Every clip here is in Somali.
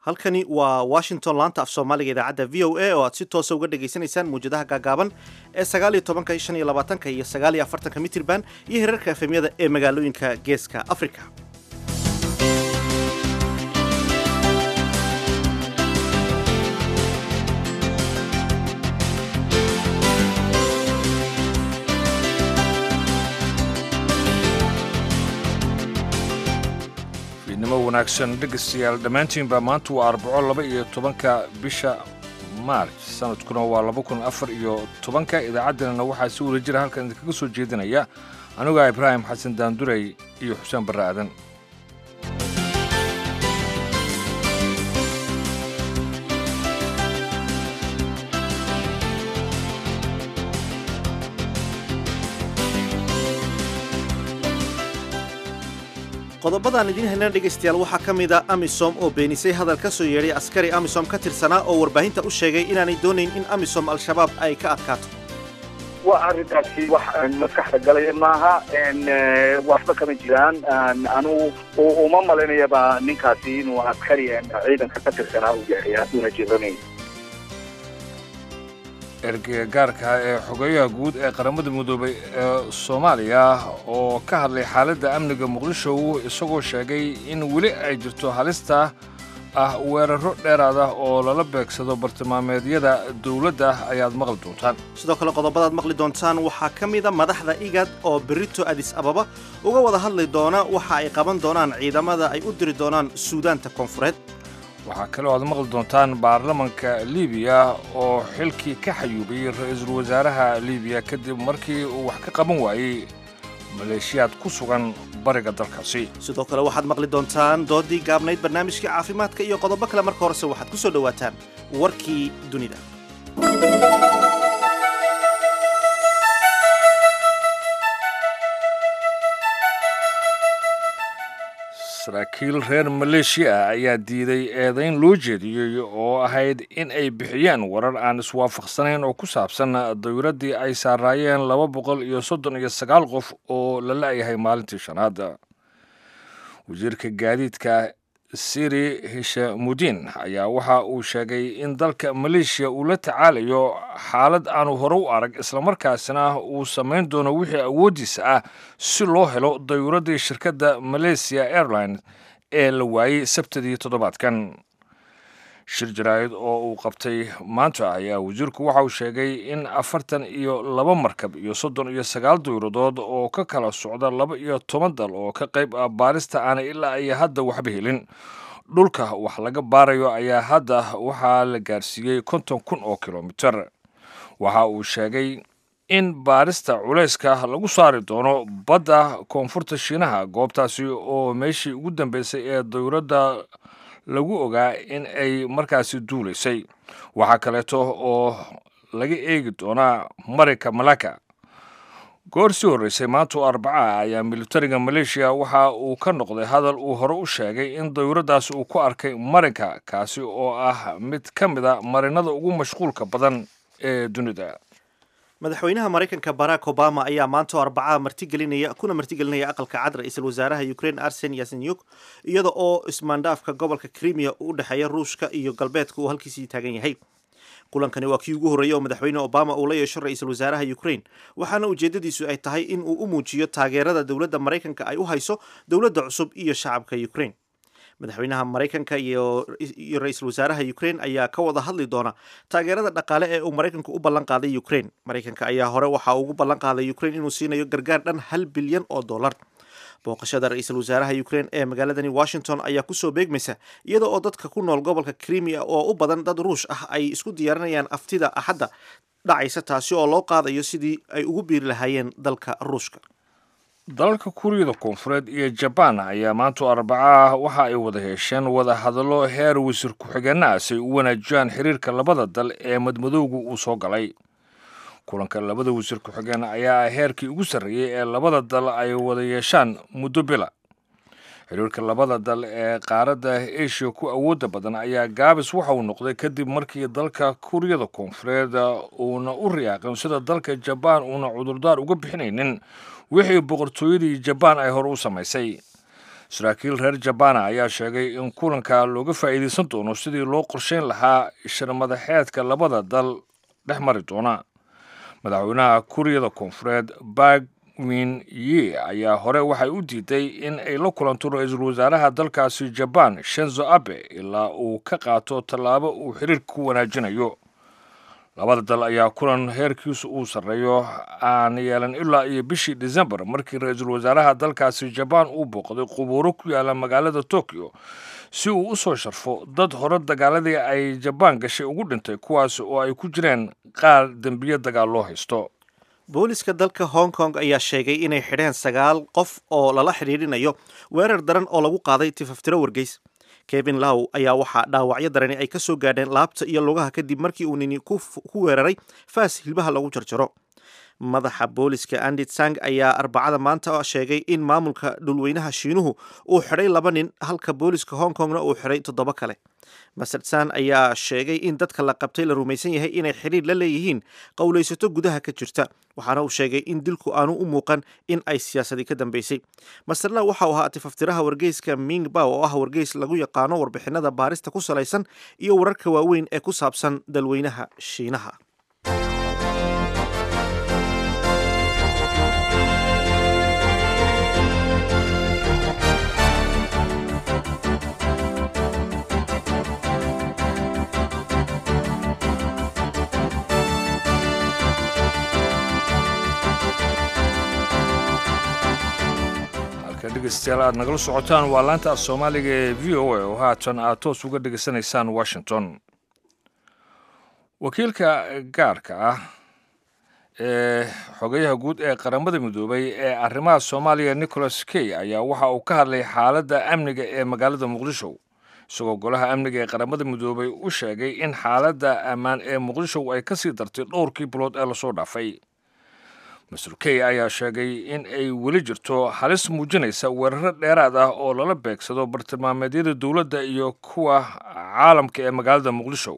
halkani waa washington laanta af soomaaliga idaacadda v o a oo aad si toosa uga dhagaysanaysaan muwjadaha gaagaaban ee sagaal iyo tobanka shan iyo labaatanka iyo sagaal iyo afartanka mitirban iyo hirarka efemyada ee magaalooyinka geeska africa fiidnimo wanaagsan dhegaystayaal dhammaantiinba maanta waa arbaco laba iyo tobanka bisha maarj sanadkuna waa laba kun afar iyo tobanka idaacaddanana waxaa si wada jira halkan idinkaga soo jeedinaya anigaa ibraahim xasan daandurey iyo xuseen barre aadan qodobadaan idiin helna dhegaystayaal waxaa ka mid a amisom oo beenisay hadal ka soo yeedhay askari amisom ka tirsanaa oo warbaahinta u sheegay inaanay doonayn in amisom al-shabaab ay ka adkaato waa arrintaasi wax maskaxda galaya maaha waxba kama jiraan anugu uma malaynayaba ninkaasi inuu askari ciidanka ka tirsanaa uu yahay hadduuna jiranayn ergeyga gaarka ee xogeyaha guud ee qaramada midoobay ee soomaaliya oo ka hadlay xaaladda amniga muqdisho isagoo sheegay in weli ay jirto halista ah weeraro dheeraad ah oo lala beegsado bartilmaameedyada dowladda ayaad maqli doontaan sidoo kale qodobadaad maqli doontaan waxaa ka mida madaxda igad oo berito adis ababa uga wada hadli doona waxa ay qaban doonaan ciidamada ay u diri doonaan suudaanta koonfureed waxaa kaloo aad maqli doontaan baarlamanka libiya oo xilkii ka xayuubay ra-iisul wasaaraha libiya kadib markii uu wax ka qaban waayey maleeshiyaad ku sugan bariga dalkaasi sidoo kale waxaad maqli doontaan doodii gaabnayd barnaamijkii caafimaadka iyo qodobo kale marka horese waxaad ku soo dhowaataan warkii dunida saraakiil reer maleeshiya ah ayaa diiday eedayn loo jeediyey oo ahayd in ay bixiyeen warar aan iswaafaqsanayn oo ku saabsan dawladdii ay saaraayeen laba boqol iyo soddon iyo sagaal qof oo la la'yahay maalintii shanaad wasiirka gaadiidka siri hishamudiin ayaa waxa uu sheegay in dalka maleeshiya uu la tacaalayo xaalad aanu hore u arag islamarkaasina uu samayn doono wixii awooddiisa ah si loo helo dayuuraddii shirkadda malaysia airline ee la waayey sabtadii toddobaadkan shir jaraa'id oo uu qabtay maanta ayaa wasiirku waxa uu sheegay in afartan iyo laba markab iyo soddon iyo sagaal dawladood oo ka kala socda laba iyo toban dal oo ka qayb ah baarista aanay ilaa iyo hadda waxba helin dhulka wax laga baarayo ayaa hadda waxaa la gaarsiiyey konton kun oo kilomiter waxa uu sheegay in baarista culayska lagu saari doono badda koonfurta shiinaha goobtaasi oo meeshii ugu dambeysay ee dawladda lagu ogaa in ay markaasi duulaysay waxaa kaleeto oo laga eegi doonaa marayka malaka goor sii horreysay maanta oo arbaca ayaa militariga maleeshiya waxa uu ka noqday hadal uu hore u sheegay in dawladdaas uu ku arkay marinka kaasi oo ah mid ka mid a marinada ugu mashquulka badan ee dunida madaxweynaha maraykanka barack obama ayaa maanta oo arbacaa martigelinaya kuna martigelinaya aqalka cad ra-iisul wasaaraha ukraine arsen yasenyuk iyada oo ismaandhaafka gobolka krimiya u dhexeeya ruushka iyo galbeedka uu halkiisii taagan yahay kulankani waa kii ugu horreeyey oo madaxweyne obama uu la yeesho ra-iisul wasaaraha ukraine waxaana ujeedadiisu ay tahay in uu u muujiyo taageerada dowladda maraykanka ay u hayso dowladda cusub iyo shacabka ukraine madaxweynaha maraykanka iyo ra-iisul wasaaraha ukraine ayaa ka wada hadli doona taageerada dhaqaale ee uu maraykanku u ballan qaaday ukraine maraykanka ayaa hore waxa ugu ballan qaaday ukraine inuu siinayo gargaar dhan hal bilyan oo dollar booqashada ra-iisul wasaaraha ukraine ee magaaladani washington ayaa kusoo beegmaysa iyada oo dadka ku nool gobolka krimiya oo u badan dad ruush ah ay isku diyaarinayaan aftida axadda dhacaysa taasi oo loo qaadayo sidii ay ugu biiri lahaayeen dalka ruushka dalalka kuuriyada koonfureed iyo jabaan ayaa maanta arbaca waxa ay wada hesheen wada hadallo heer wasiir ku-xigeenna ah si ay u wanaajiyaan xiriirka labada dal ee madmadowga uu soo galay kulanka labada wasiir ku-xigeen ayaa ah heerkii ugu sarreeyey ee labada dal ay wada yeeshaan muddo bila xiriirka labada dal ee qaaradda asia ku awoodda badan ayaa gaabis waxa uu noqday kadib markii dalka kuuriyada koonfureed uuna u riyaaqin sida dalka jabaan uuna cudurdaar uga bixinaynin wixii boqortooyadii jabaan ay hore u samaysay saraakiil reer jabana ayaa sheegay in kulanka looga faa'iidaysan doono sidii loo qorsheyn lahaa shirmadaxeedka labada dal dhex mari doona madaxweynaha kuuriyada koonfureed bak min ye ayaa hore waxay u diiday in ay la kulanto ra-iisul wasaaraha dalkaasi jabaan shenzo abe ilaa uu ka qaato tallaabo uu xiriirka ku wanaajinayo labada dal ayaa kulan heerkiisu uu sarreeyo aan yeelan ilaa iyo bishii decembar markii ra-iisul wasaaraha dalkaasi jabaan uu booqday qubuuro ku yaala magaalada tokyo si uu u soo sharfo dad hore dagaaladii ay jabaan gashay ugu dhintay kuwaas oo ay ku jireen qaar dembiyo dagaal loo haysto booliska dalka hong kong ayaa sheegay inay xidheen sagaal qof oo lala xidhiidhinayo weerar daran oo lagu qaaday tifaftiro wargeys kevin low ayaa waxaa dhaawacyo darani ay ka soo gaadheen laabta iyo lugaha kadib markii uu nini ku weeraray faas hilbaha lagu jarjaro madaxa booliska andit sang ayaa arbacada maanta sheegay in maamulka dhulweynaha shiinuhu uu xidhay laba nin halka booliska hong kongna uu xidhay toddoba kale master san ayaa sheegay in dadka la qabtay la rumaysan yahay inay xidhiir la leeyihiin qowlaysato gudaha ka jirta waxaana uu sheegay in dilku aanu u muuqan in ay siyaasadi ka dambeysay master law waxa uu ahaa tifaftiraha wargeyska ming baw oo ah wargeys lagu yaqaano warbixinada baarista ku salaysan iyo wararka waaweyn ee ku saabsan dalweynaha shiinaha dhegeystayaal aad nagala socotaan waa laanta af soomaaliga ee v o a oo haatan aad toos uga dhegeysanaysaan washington wakiilka gaarka ah ee xogayaha guud ee qaramada midoobay ee arrimaha soomaaliya nicholas key ayaa waxa uu ka hadlay xaaladda amniga ee magaalada muqdisho isagoo golaha amniga ee qaramada midoobay u sheegay in xaaladda ammaan ee muqdisho ay ka sii dartay dhowrkii bilood ee lasoo dhaafay master key ayaa sheegay in ay weli jirto halis muujinaysa weeraro dheeraad ah oo lala beegsado bartilmaameedyada dowladda iyo kuwa caalamka ee magaalada muqdisho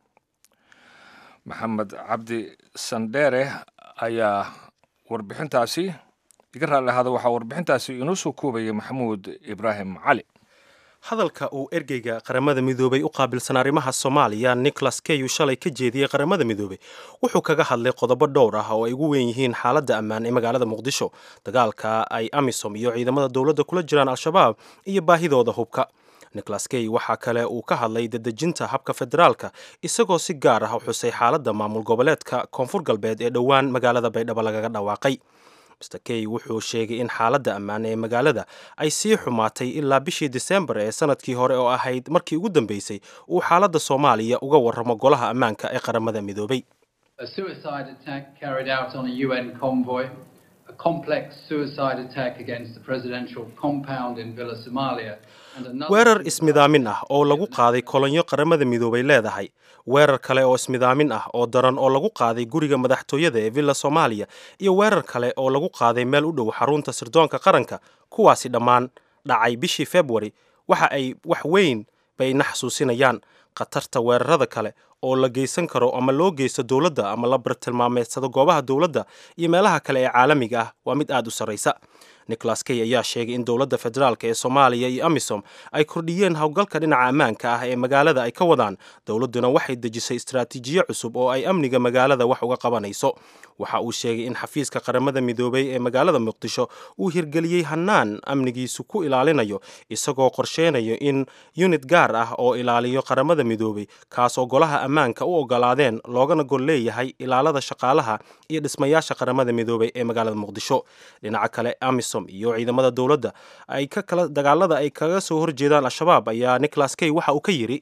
maxamed cabdi sandheere ayaa warbixintaasi iga raalli ahaada waxaa warbixintaasi inoo soo koobaya maxamuud ibraahim cali hadalka uu ergeyga qaramada midoobay u qaabilsan arrimaha soomaaliya nicholas keyu shalay ka jeediyey qaramada midoobey wuxuu kaga hadlay qodobo dhowr ah oo ay ugu weyn yihiin xaaladda ammaan ee magaalada muqdisho dagaalka ay amisom iyo ciidamada dowladda kula jiraan al-shabaab iyo baahidooda hubka nicholas key waxaa kale uu ka hadlay dadejinta habka federaalka isagoo si gaar ah u xusay xaaladda maamul goboleedka koonfur galbeed ee dhowaan magaalada baydhabo lagaga dhawaaqay mr key wuxuu sheegay in xaaladda ammaan ee magaalada ay sii xumaatay ilaa bishii disembar ee sanadkii hore oo ahayd markii ugu dambeysay uu xaaladda soomaaliya uga warramo golaha ammaanka ee qaramada midoobay weerar ismidaamin ah oo lagu qaaday kolonyo qaramada midoobay leedahay weerar kale oo ismidaamin ah oo daran oo lagu qaaday guriga madaxtooyada ee villa soomaaliya iyo weerar kale oo lagu qaaday meel u dhow xarunta sirdoonka qaranka kuwaasi dhammaan dhacay bishii februari waxa ay wax weyn bay na xasuusinayaan khatarta weerarada kale oo la geysan karo ama loo geysto dowladda ama la bartilmaameedsado goobaha dowladda iyo meelaha kale ee caalamiga ah waa mid aad u sarraysa nicholas key ayaa sheegay in dowladda federaalk ee soomaaliya iyo amisom ay kordhiyeen howlgalka dhinaca ammaanka ah ee magaalada ay ka wadaan dowladduna waxay dejisay istraatiijiyo cusub oo ay amniga magaalada wax uga qabanayso waxa uu sheegay in xafiiska qaramada midoobay ee magaalada muqdisho uu hirgeliyey hannaan amnigiisu ku ilaalinayo isagoo qorsheynayo in yunid gaar ah oo ilaaliyo qaramada midoobay kaasoo golaha ammaanka u ogolaadeen loogana gol leeyahay ilaalada shaqaalaha iyo dhismayaasha qaramada midoobay ee magaalada muqdisho dhinaca kale amisom iyo ciidamada dowladda ay ka kala dagaalada ay kaga soo horjeedaan al-shabaab ayaa nicholas key waxa uu ka yidhi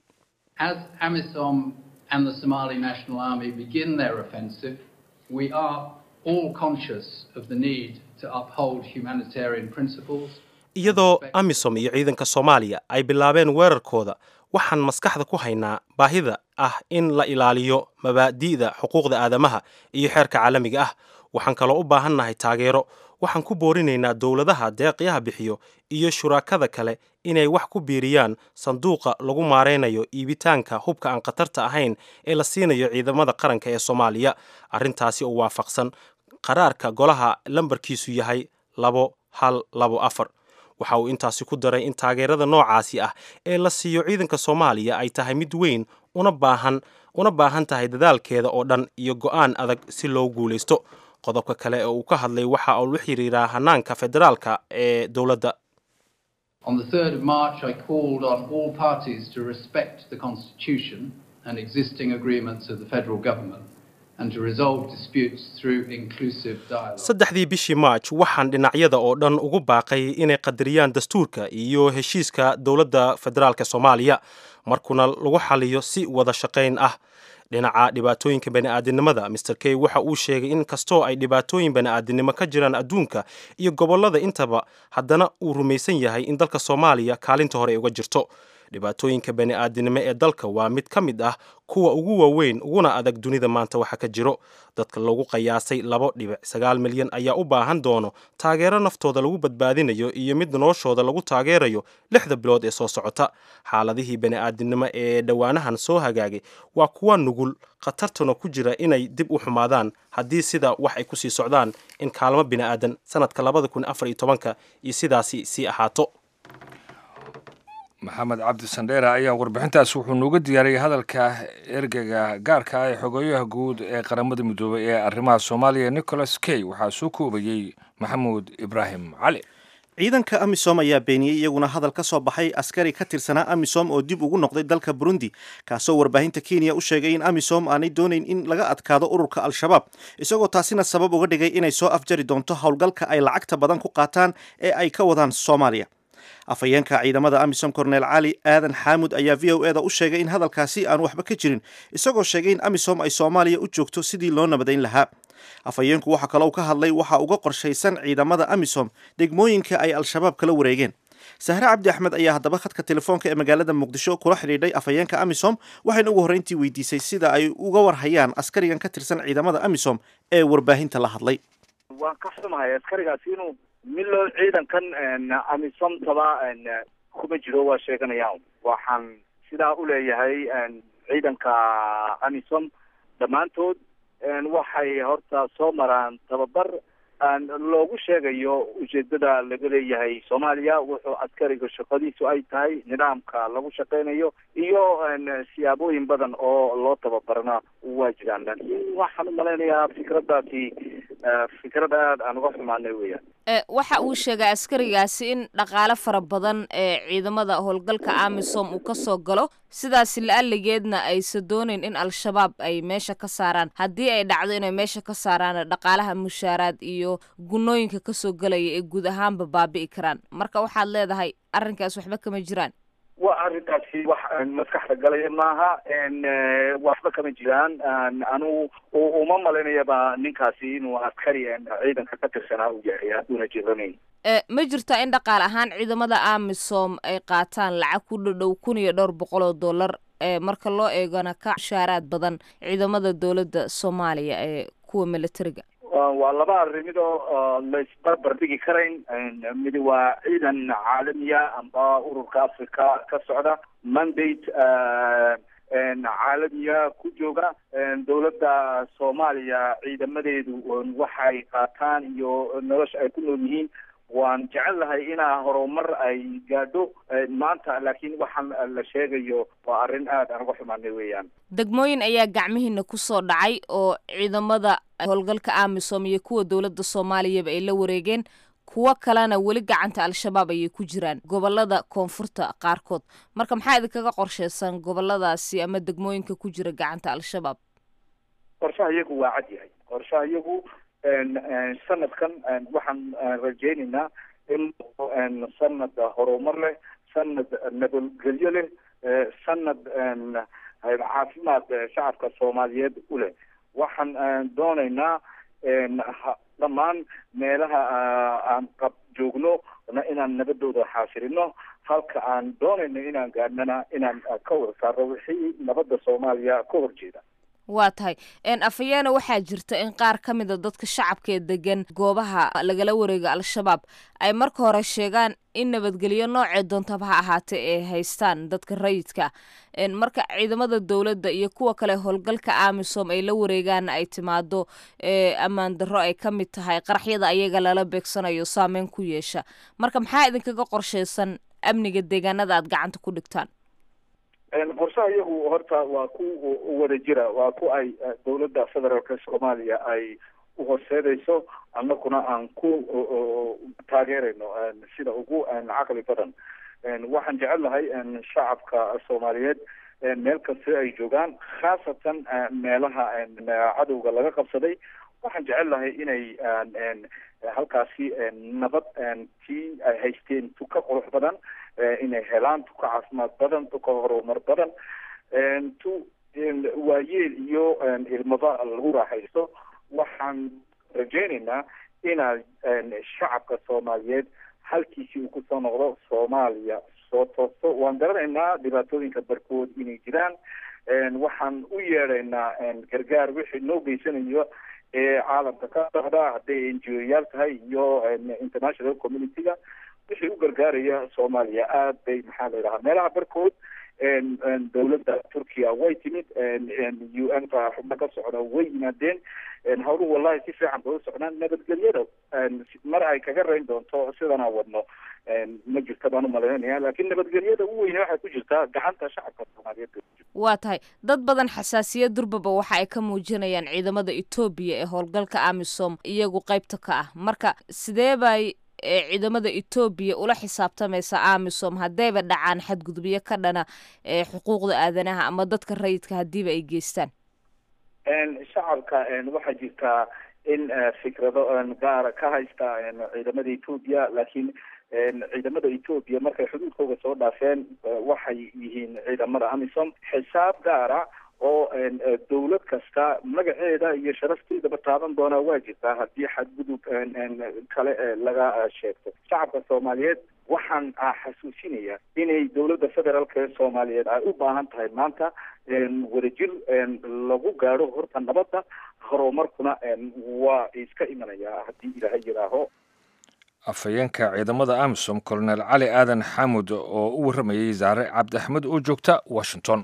we are all conscious of the need to uphold humanitarian principles. iyadoo amisom iyo ciidanka soomaaliya ay bilaabeen weerarkooda waxaan maskaxda ku haynaa baahida ah in la ilaaliyo mabaadi'da xuquuqda aadamaha iyo xeerka caalamiga ah waxaan kaloo u baahannahay taageero waxaan ku boorinaynaa dowladaha deeqyaha bixiyo iyo shuraakada kale inay wax ku biiriyaan sanduuqa lagu maaraynayo iibitaanka hubka aan khatarta ahayn ee la siinayo ciidamada qaranka ee soomaaliya arrintaasi oo waafaqsan qaraarka golaha lambarkiisu yahay labo hal labo afar waxa uu intaasi ku daray in taageerada noocaasi ah ee la siiyo ciidanka soomaaliya ay tahay mid weyn una baahan una baahan tahay dadaalkeeda oo dhan iyo go'aan adag si loo guulaysto qodobka kale ee uu ka hadlay waxa uu la xiriiraa hanaanka federaalka ee dowladda On the 3rd of March, I called on all parties to respect the Constitution and existing agreements of the federal government and to resolve disputes through inclusive dialogue. saddexdii bishii march waxaan dhinacyada oo dhan ugu baaqay inay qadariyaan dastuurka iyo heshiiska dowladda federaalka soomaaliya markuna lagu xaliyo si wada shaqayn ah dhinaca dhibaatooyinka bani'aadinimada master key waxa uu sheegay in kastoo ay dhibaatooyin bani'aadinimo ka jiraan adduunka iyo gobollada intaba haddana uu rumaysan yahay in dalka soomaaliya kaalinta hore ay uga jirto dhibaatooyinka bani'aadinimo ee dalka waa mid ka mid ah kuwa ugu waaweyn uguna adag dunida maanta waxa ka jiro dadka lagu qiyaasay labo dhibic sagaal milyan ayaa u baahan doono taageero naftooda lagu badbaadinayo iyo mid noloshooda lagu taageerayo lixda bilood ee soo socota xaaladihii bani'aadinimo ee dhowaanahan soo hagaagay waa kuwa nugul khatartuna ku jira inay dib u xumaadaan haddii sida wax ay kusii socdaan in kaalmo bini'aadan sanadka labada kun afar iyo tobanka iyo sidaasi sii ahaato maxamed cabdi sandheera ayaa warbixintaas wuxuu nooga diyaariyey hadalka ergeyga gaarka ah ee xogeeyaha guud ee qaramada midoobay ee arrimaha soomaaliya nicholas key waxaa soo koobayey maxamuud ibraahim cali ciidanka amisom ayaa beeniyey iyaguna hadal ka soo baxay askari ka tirsanaa amisom oo dib ugu noqday dalka burundi kaasoo warbaahinta kenya u sheegay in amisom aanay doonayn in laga adkaado ururka al-shabaab isagoo taasina sabab uga dhigay inay soo afjari doonto howlgalka ay lacagta badan ku qaataan ee ay ka wadaan soomaaliya afhayeenka ciidamada amisom korneel cali aadan xaamud ayaa v o eda u sheegay in hadalkaasi aan waxba ka jirin isagoo sheegay in amisom ay soomaaliya u joogto sidii loo nabadayn lahaa afhayeenku waxaa kaloo ka hadlay waxa uga qorshaysan ciidamada amisom degmooyinka ay al-shabaab kala wareegeen sahre cabdi axmed ayaa haddaba khadka telefoonka ee magaalada muqdisho kula xidhiidhay afhayeenka amisom waxayna ugu horreyntii weydiisay sida ay uga warhayaan askarigan ka tirsan ciidamada amisom ee warbaahinta la hadlay waan ka xumahay askarigaasi inuu milo ciidankan amisomtaba kuma jiro waa sheeganayaan waxaan sidaa uleeyahay ciidanka amisom dhammaantood waxay horta soo maraan tababar loogu sheegayo ujeedada laga leeyahay soomaaliya wuxuu askariga shaqadiisu ay tahay nidaamka lagu shaqeynayo iyo siyaabooyin badan oo loo tababarna waa jiraan laakiin waxaan umalaynayaa fikraddaasi fikrad aad aan uga xumaanay weeyaan waxa uu sheegay askarigaasi in dhaqaale fara badan ee ciidamada howlgalka amisom uu ka soo galo sidaasi la-aligeedna aysan doonayn in al-shabaab ay meesha ka saaraan haddii ay dhacdo inay meesha ka saaraan dhaqaalaha mushaaraad iyo gunooyinka kasoo galaya ee guud ahaanba baabi'i karaan marka waxaad leedahay arrinkaas waxba kama jiraan waa arrintaasi wax maskaxda galaya maaha waxba kama jiraan anu uma malaynayaba ninkaasi inuu askari ciidanka ka tirsanaa u yahay hadduuna jiranayn ma jirtaa in dhaqaal ahaan ciidamada amisom ay qaataan lacag ku dhadhow kun iyo dhowr boqol oo dollar marka loo eegana ka mushaaraad badan ciidamada dowladda soomaaliya ee kuwa militariga waa laba arrimid oo laisbarbar dhigi karayn mid waa ciidan caalamiya amba ururka africa ka socda mandate caalamiya ku jooga dowladda soomaaliya ciidamadeedu waxay qaataan iyo nolosha ay ku nool yihiin waan jecel lahay inaa horumar ay gaadho maanta laakiin waxaan la sheegayo waa arrin aad aan uga xumaanay weeyaan degmooyin ayaa gacmihiina kusoo dhacay oo ciidamada howlgalka amisom iyo kuwa dowladda soomaaliyaba ay la wareegeen kuwo kalena weli gacanta al-shabaab ayay ku jiraan gobolada koonfurta qaarkood marka maxaa idinkaga qorsheysan goboladaasi ama degmooyinka ku jira gacanta al-shabaab qorshaha iyagu waa cad yahay qorshaha iyagu sanadkan waxaan rajaynaynaa in sanad horumar leh sanad nabadgelyo leh sanad caafimaad shacabka soomaaliyeed u leh waxaan doonaynaa dhammaan meelaha aan qab joogno inaan nabadooda xaasirino halka aan doonayno inaan gaadhnana inaan ka wada saarno wixii nabadda soomaaliya ka horjeeda waa tahay afayeena waxaa jirta in qaar ka mida dadka shacabka ee degan goobaha lagala wareega al-shabaab ay marka hore sheegaan in nabadgelyo noocee doontaba ha ahaatee ay haystaan dadka rayidka marka ciidamada dowladda iyo kuwa kale howlgalka amisom ay la wareegaan ay timaado ammaan darro ay ka mid tahay qaraxyada ayaga lala beegsanayo saameyn ku yeesha marka maxaa idinkaga qorshaysan amniga deegaanada aad gacanta ku dhigtaan qorshaha iyagu horta waa ku wada jira waa ku ay dowladda federaalka soomaaliya ay uhorseedayso annaguna aan ku taageerayno sida ugu caqli badan waxaan jecelahay shacabka soomaaliyeed meel kasta ay joogaan khaasatan meelaha cadowga laga qabsaday waxaan jecelahay inay halkaasi nabad tii ay haysteen tuka qurux badan inay helaan tuka caafimaad badan tuka horumar badan tu waayeel iyo ilmaba lagu raaxaysto waxaan rajaynaynaa inaa shacabka soomaaliyeed halkiisii uu kusoo noqdo soomaaliya soo toosto waan garanaynaa dhibaatooyinka barkood inay jiraan waxaan u yeedhaynaa gargaar wixii noo geysanayo ee caalamka ka socda hadday n g o yaal tahay iyo international community-ga wixii u gargaaraya soomaaliya aad bay maxaa la yidhahaa meelaha barkood dowladda turkiya way timid u n ka xubno ka socda way yimaadeen hawluhu wallahi si fiican bay u socdaan nabadgelyada mar ay kaga rayn doonto sidanaa wadno ma jirta baan umalaynaya laakiin nabadgelyada u weyne waxay ku jirtaa gacanta shacabka soomaaliyeed waa tahay dad badan xasaasiyad durbaba waxa ay ka muujinayaan ciidamada etoobiya ee howlgalka amisom iyagu qaybta ka ah marka sidee bay ciidamada etoobiya ula xisaabtamaysa amisom haddayba dhacaan xadgudubyo ka dhana xuquuqda aadanaha ama dadka rayidka haddiiba ay geystaan shacabka waxaa jirtaa in fikrado gaara ka haysta ciidamada etoobiya laakiin ciidamada etoobiya markay xuduudkooga soo dhaafeen waxay yihiin ciidamada amisom xisaab gaara oo dowlad kasta magaceeda iyo sharafteedaba taaban doonaa waa jirtaa haddii xadgudub kale laga sheegto shacabka soomaaliyeed waxaan xasuusinayaa inay dowladda federaalk ee soomaaliyeed ay u baahan tahay maanta wadajir lagu gaadho horta nabadda horumarkuna waa iska imanayaa haddii ilaahay yidhaaho afhayeenka ciidamada amisom colonel cali aadan xamud oo u warramayey zaare cabdi axmed oo joogta washington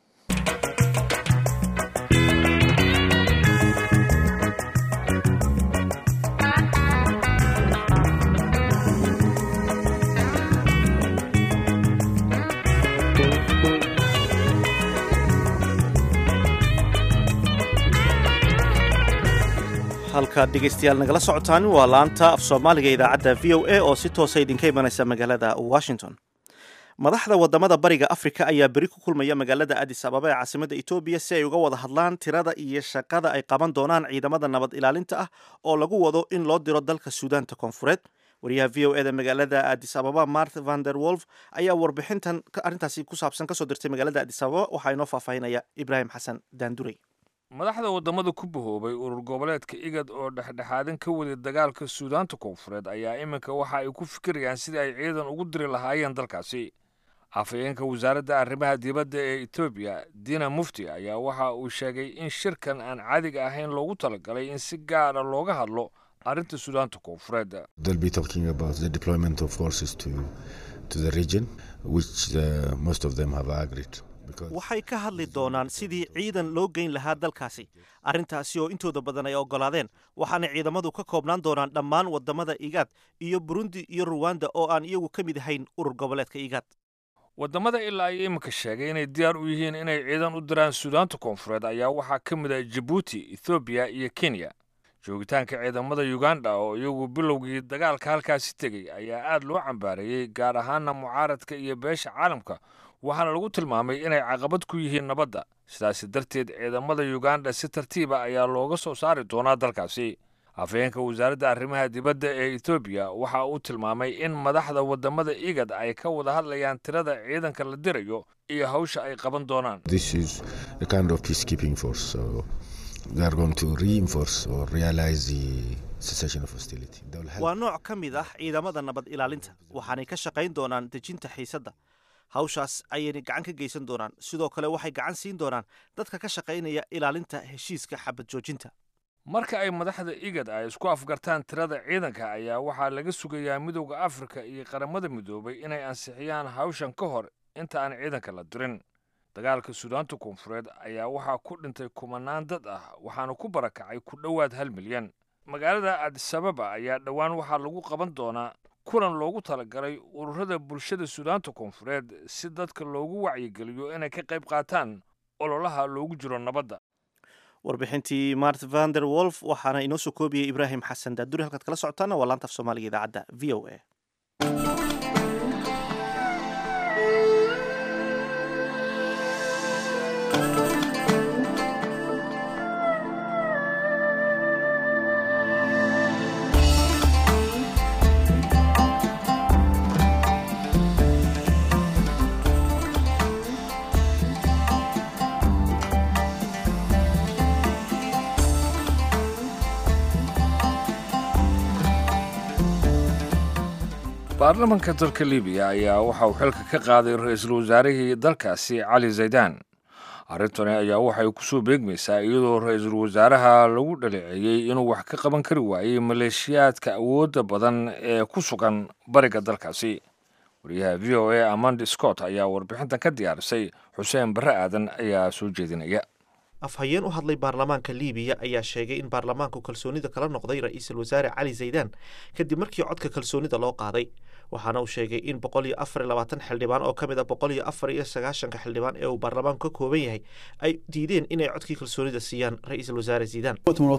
halkaad dhegaystayaal nagala socotaan waa laanta af soomaaliga idaacadda v o a oo si toosa idinka imanaysa magaalada washington madaxda wadamada bariga afrika ayaa beri ku kulmaya magaalada adis ababa ee caasimada etoobiya si ay uga wada hadlaan tirada iyo shaqada ay qaban doonaan ciidamada nabad ilaalinta ah oo lagu wado in loo diro dalka suudaanta koonfureed wariyaha v o eda magaalada adis ababa mart vander wolf ayaa warbixintan arrintaasi ku saabsan kasoo dirtay magaalada adis ababa waxaa inoo faahfaahinaya ibraahim xasan daandurey madaxda waddamada ku bahoobay urur goboleedka igad oo dhexdhexaadin ka waday dagaalka suudaanta koonfureed ayaa iminka waxa ay ku fikirayaan sidii ay ciidan ugu diri lahaayeen dalkaasi afhayeenka wasaaradda arrimaha dibadda ee etoobiya dina mufti ayaa waxa uu sheegay in shirkan aan caadiga ahayn loogu talagalay in si gaara looga hadlo arrinta suudaanta koonfureed waxay ka hadli doonaan sidii ciidan loo geyn lahaa dalkaasi arrintaasi oo intooda badan ay oggolaadeen waxaana ciidamadu ka koobnaan doonaan dhammaan waddamada igaad iyo burundi iyo ruwanda oo aan iyagu ka mid ahayn urur goboleedka igaad waddamada ilaa ay iminka sheegay inay diyaar u yihiin inay ciidan u diraan suudaanta koonfureed ayaa waxaa ka mid ah jabuuti ethoobiya iyo kenya joogitaanka ciidamada uganda oo iyagu bilowgii dagaalka halkaasi tegey ayaa aad loo cambaareeyey gaar ahaana mucaaradka iyo beesha caalamka waxaana lagu tilmaamay inay caqabad ku yihiin nabadda sidaasi darteed ciidamada uganda si tartiiba ayaa looga soo saari doonaa dalkaasi afhayeenka wasaaradda arrimaha dibadda ee etoobiya waxa uu tilmaamay in madaxda waddamada igad ay ka wada hadlayaan tirada ciidanka la dirayo iyo hawsha ay qaban doonaan waa nooc ka mid ah ciidamada nabad ilaalinta waxaanay ka shaqayn doonaan dejinta xiisadda hawshaas ayayna gacan ka geysan doonaan sidoo kale waxay gacan siin doonaan dadka ka shaqaynaya ilaalinta heshiiska xabad joojinta marka ay madaxda igad ay isku afgartaan tirada ciidanka ayaa waxaa laga sugayaa midowda afrika iyo qaramada midoobay inay ansixiyaan hawshan ka hor inta aan ciidanka la dirin dagaalka suudaanta koonfureed ayaa waxaa ku dhintay kumanaan dad ah waxaana ku barakacay ku dhowaad hal milyan magaalada adisababa ayaa dhowaan waxaa lagu qaban doonaa kulan loogu talagalay ururada bulshada suudaanta koonfureed si dadka loogu wacyigeliyo inay ka qayb qaataan ololaha loogu jiro nabadda warbixintii mart vander wolf waxaana inoo soo koobiyey ibraahim xasan daaduri halkaad kala socotaana waa laanta af soomaaliga idaacadda v o a baarlamanka dalka libiya ayaa waxa uu xilka ka qaaday ra-iisul wasaarihii dalkaasi cali zaydaan arrintani ayaa waxay kusoo beegmaysaa iyadoo ra-iisul wasaaraha lagu dhaleeceeyey inuu wax ka qaban kari waayey maleeshiyaadka awoodda badan ee ku sugan bariga dalkaasi wariyaha v o a amandi scott ayaa warbixintan ka diyaarisay xuseen barre aadan ayaa soo jeedinaya afhayeen u hadlay baarlamaanka liibiya ayaa sheegay in baarlamaanku kalsoonida kala noqday ra-iisul wasaare cali zaydaan kadib markii codka kalsoonida loo qaaday waxaana uu sheegay in boqol iyo afar iyo labaatan xildhibaan oo ka mid a boqol iyo afar iyo sagaashanka xildhibaan ee uu baarlamaanku ka kooban yahay ay diideen inay codkii kalsoonida siiyaan ra-iisul wasaare zaydaan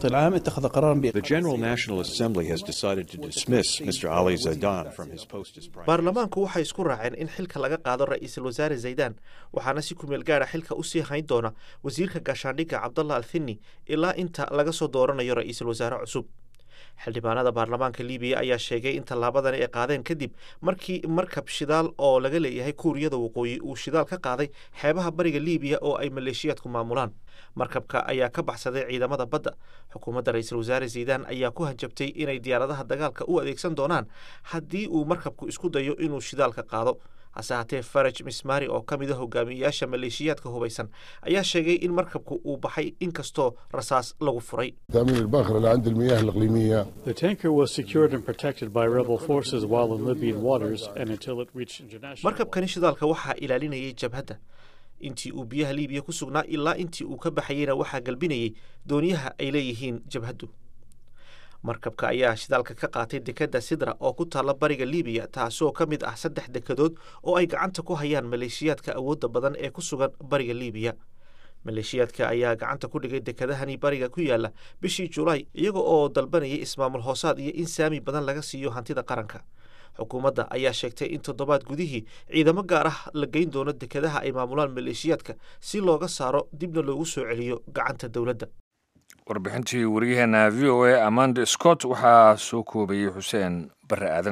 The General National Assembly has decided to dismiss Mr. Ali Zaidan from his post as Prime baarlamaanku waxay isku raaceen in xilka laga qaado ra-iisul wasaare zaydaan waxaana si kumeel gaara xilka usii hayn doona wasiirka gaashaandhigga cabdallah althini ilaa inta laga soo dooranayo ra-iisul wasaare cusub xildhibaanada baarlamaanka libiya ayaa sheegay in tallaabadani ay qaadeen kadib markii markab shidaal oo laga leeyahay kuuriyada waqooyi uu shidaal ka qaaday xeebaha bariga libiya oo ay maleeshiyaadku maamulaan markabka ayaa ka baxsaday ciidamada badda xukuumadda ra-iisul wasaare zaydaan ayaa ku hanjabtay inay diyaaradaha dagaalka u adeegsan doonaan haddii uu markabku isku dayo inuu shidaalka qaado hase haatee faraj mismari oo ka mid a hogaamiyeyaasha maleeshiyaadka hubaysan ayaa sheegay in markabku uu baxay inkastoo rasaas lagu furay تأمين الباخرة اللي عند المياه الإقليمية The tanker was secured and protected by rebel forces while in Libyan waters and until it reached international. markabkani shidaalka waxaa ilaalinayay jabhadda intii uu biyaha liibiya ku sugnaa ilaa intii uu ka baxayeyna waxaa galbinayay dooniyaha ay leeyihiin jabhaddu markabka ayaa shidaalka ka qaatay dekedda sidra oo ku taalla bariga liibiya taasoo ka mid ah saddex dekedood oo ay gacanta ku hayaan maleeshiyaadka awoodda badan ee ku sugan bariga liibiya maleeshiyaadka ayaa gacanta ku dhigay dekedahani bariga ku yaala bishii julaay iyaga oo dalbanayay ismaamul hoosaad iyo in saami badan laga siiyo hantida qaranka xukuumadda ayaa sheegtay in toddobaad gudihii ciidamo gaar ah la geyn doono dekedaha ay maamulaan maleeshiyaadka si looga saaro dibna loogu soo celiyo gacanta dowladda warbixintii waryaheena v o a amanda scott waxaa soo koobayey xuseen barre aadan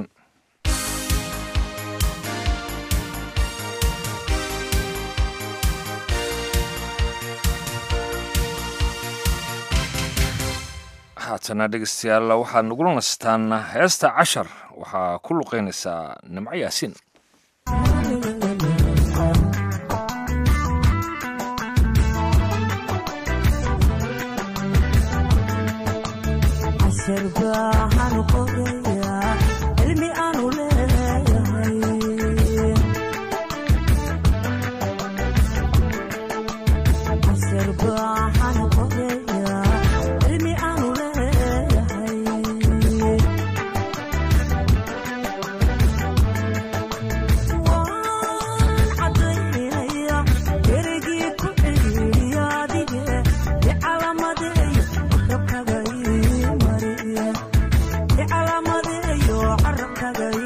haatana dhegeystayaal waxaad nagula nastaan heesta cashar waxaa ku luqeynaysaa nimco yaasiin Yo,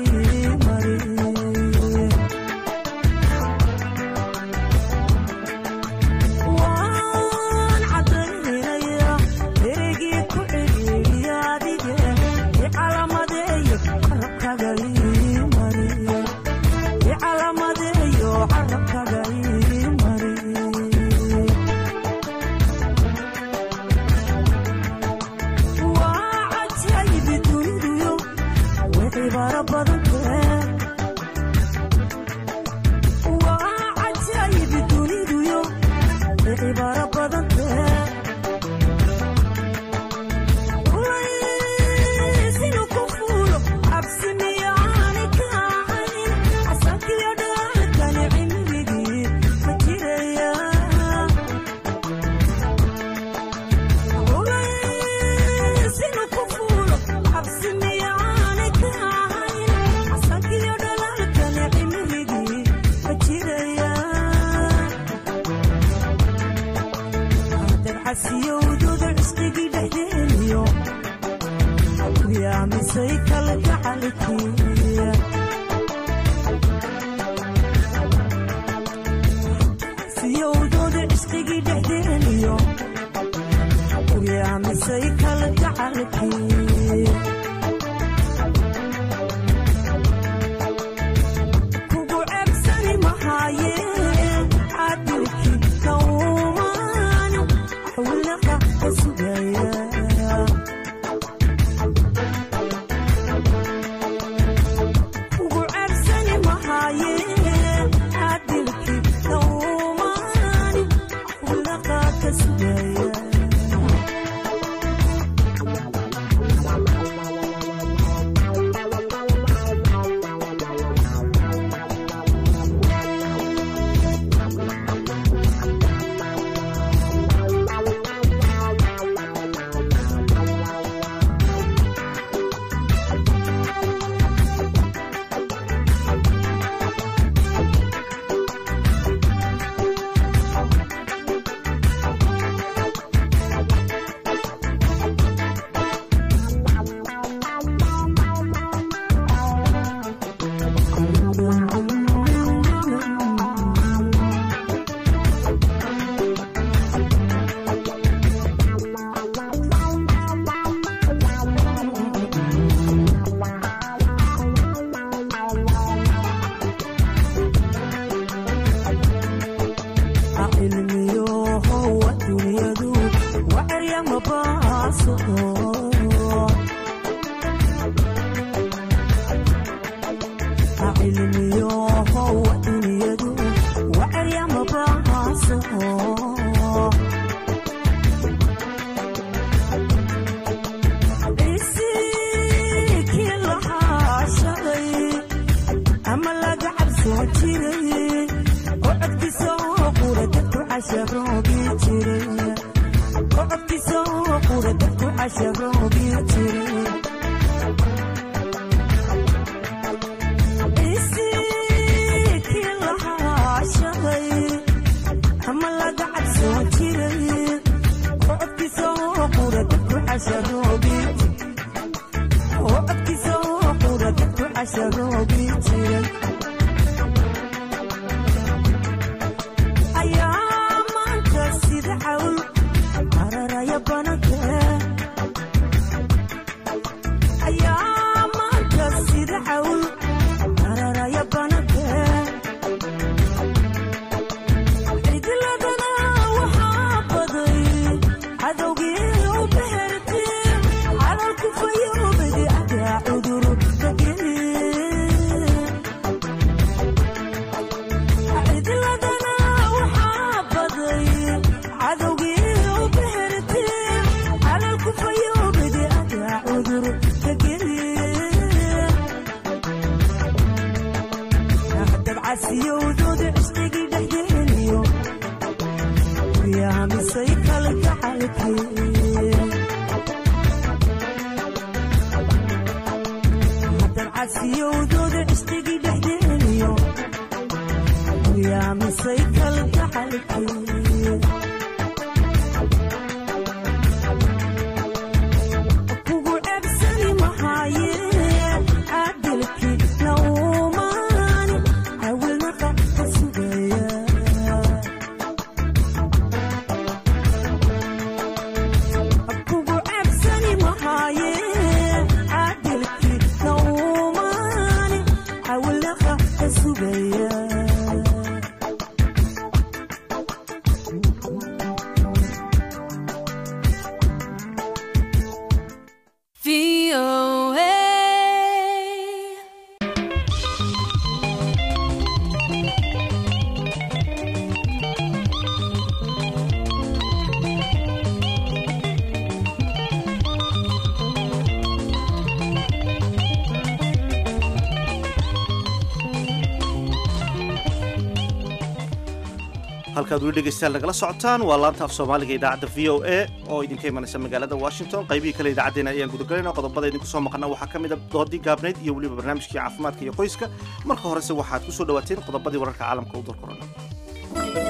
halkaad weli dhegeystayaal nagala socotaan waa laanta af soomaaliga idaacadda v o a oo idinka imanaysa magaalada washington qaybihii kale idaacaddeenna ayaan gudagelayna qodobada idinku soo maqana waxaa ka mid a doodii gaabnayd iyo weliba barnaamijkii caafimaadka iyo qoyska marka horese waxaad ku soo dhawaateen qodobadii wararka caalamka u dalkorana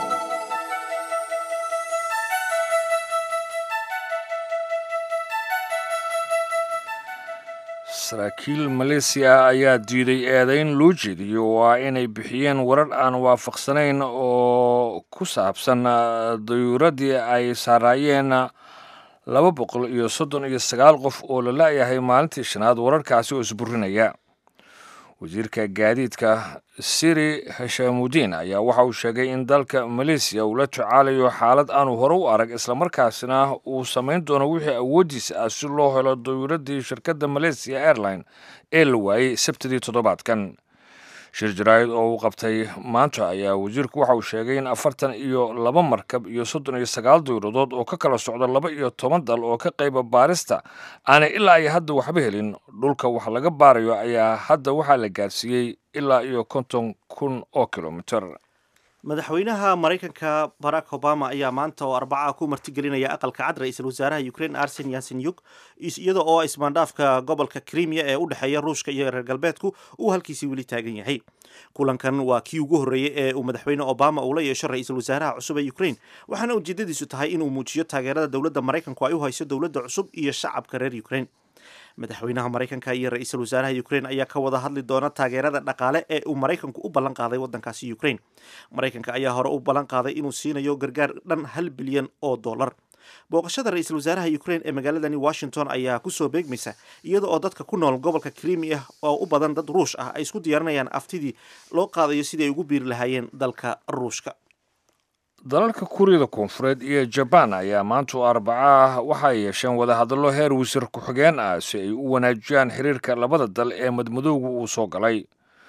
saraakiil maleesiya ayaa diiday eedayn loo jeediyo waa inay bixiyeen warar aan waafaqsanayn oo ku saabsan dayuuradii ay saaraayeen laba boqol iyo soddon iyo sagaal qof oo la la'yahay maalintii shanaad wararkaasi oo isburinaya wasiirka gaadiidka siri hashamudiin ayaa waxa uu sheegay in dalka maleesiya uu la tacaalayo xaalad aanu hore u arag islamarkaasina uu samayn doono wixii awooddiisa ah si loo helo dayuuradii shirkadda malaysia airline ee la waayey sabtidii toddobaadkan shir jaraa'id oo uu qabtay maanta ayaa wasiirku waxa uu sheegay in afartan iyo laba markab iyo soddon iyo sagaal dayuuradood oo ka kala socda laba iyo toban dal oo ka qayba baarista aanay ilaa iyo hadda waxba helin dhulka wax laga baarayo ayaa hadda waxaa la gaarsiiyey ilaa iyo konton kun oo kilomiter madaxweynaha maraykanka barack obama ayaa maanta oo arbaca ku martigelinaya aqalka cad ra-iisul wasaaraha ukraine arsen yasenyuk iyada oo ismaandhaafka gobolka krimiya ee u dhexeeya ruushka iyo reer galbeedku uu halkiisii weli taagan yahay kulankan waa kii ugu horreeyey ee uu madaxweyne obama uu la yeesho ra-iisul wasaaraha cusub ee ukraine waxaana ujeedadiisu tahay inuu muujiyo taageerada dowladda maraykanku ay u hayso dowladda cusub iyo shacabka reer ukraine madaxweynaha maraykanka iyo ra-iisul wasaaraha ukraine ayaa ka wada hadli doona taageerada dhaqaale ee uu maraykanku u ballan qaaday waddankaasi ukraine maraykanka ayaa hore u ballan qaaday inuu siinayo gargaar dhan hal bilyan oo dollar booqashada ra-iisul wasaaraha ukraine ee magaaladani washington ayaa kusoo beegmaysa iyada oo dadka ku nool gobolka krimiya oo u badan dad ruush ah ay isku diyaarinayaan aftidii loo qaadayo sidii ay ugu biiri lahaayeen dalka ruushka dalalka kuuriyada koonfureed iyo jabaan ayaa maanta oo arbaca ah waxay yeesheen wadahadallo heer wasiir ku-xigeen ah si ay u wanaajiyaan xiriirka labada dal ee madmadowga uu soo galay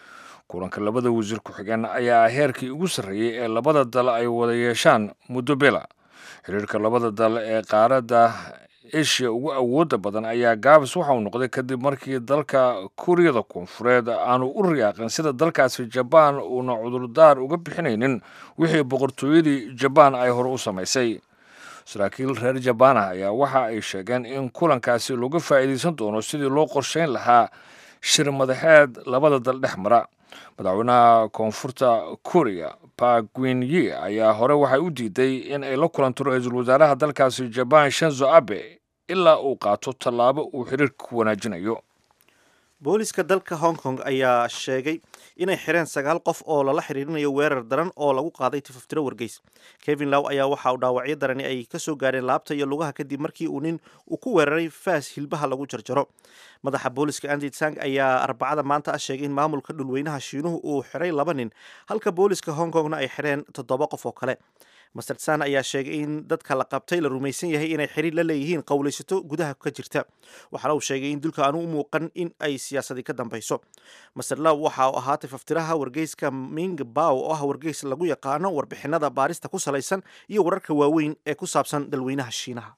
kulanka labada wasiir ku-xigeen ayaa ah heerkii ugu sarreeyey ee labada dal ay wada yeeshaan muddo bila xiriirka labada dal ee qaaradda eshiya ugu awoodda badan ayaa gaabis waxa uu noqday kadib markii dalka kuuriyada koonfureed aanu u riyaaqin sida dalkaasi jabaan uuna cudurdaar uga bixinaynin wixii boqortooyadii jabaan ay hore u samaysay saraakiil reer jabaan ah ayaa waxa ay sheegeen in kulankaasi looga faa'iidaysan doono sidii loo qorshayn lahaa shir madaxeed labada dal dhex mara madaxweynaha koonfurta kuuriya bagwinyi ayaa hore waxay u diiday in ay la kulanto ra-iisul wasaaraha dalkaasi jabaan shanzo abe ilaa uu qaato tallaabo uu xiriirka ku wanaajinayo booliska dalka hong kong ayaa sheegay inay xireen sagaal qof oo lala xiriirinayo weerar daran oo lagu qaaday tifaftiro wargeys kevin low ayaa waxa uu dhaawacyo darani ay ka soo gaareen laabta iyo lugaha kadib markii uu nin uu ku weeraray faas hilbaha lagu jarjaro madaxa booliska andi tsang ayaa arbacada maanta ah sheegay in maamulka dhulweynaha shiinuhu uu xiray laba nin halka booliska hong kongna ay xireen toddoba qof oo kale master tsan ayaa sheegay in dadka la qabtay la rumaysan yahay inay xiriir la leeyihiin qowlaysato gudaha ka jirta waxaana uu sheegay in dulka aanu u muuqan in ay siyaasadi ka dambeyso master low waxa uu ahaa tifaftiraha wargeyska ming bow oo ah wargeys lagu yaqaano warbixinada baarista ku salaysan iyo wararka waaweyn ee ku saabsan dalweynaha shiinaha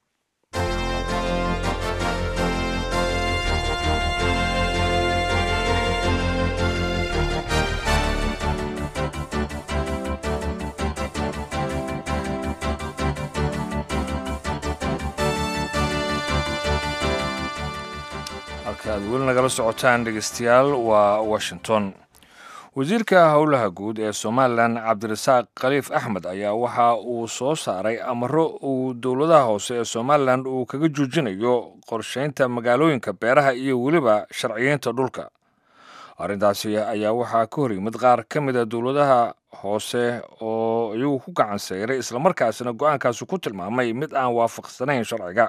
halka aad weli nagala socotaan dhegeystayaal waa washington wasiirka howlaha guud ee somalilan cabdirasaaq khaliif axmed ayaa waxa uu soo saaray amaro uu dowladaha hoose ee somalilan uu kaga joojinayo qorsheynta magaalooyinka beeraha iyo weliba sharciyeynta dhulka arrintaasi ayaa waxaa ka hor yimid qaar ka mid a dowladaha hoose oo iyagu ku gacan sayray islamarkaasina go-aankaasi ku tilmaamay mid aan waafaqsanayn sharciga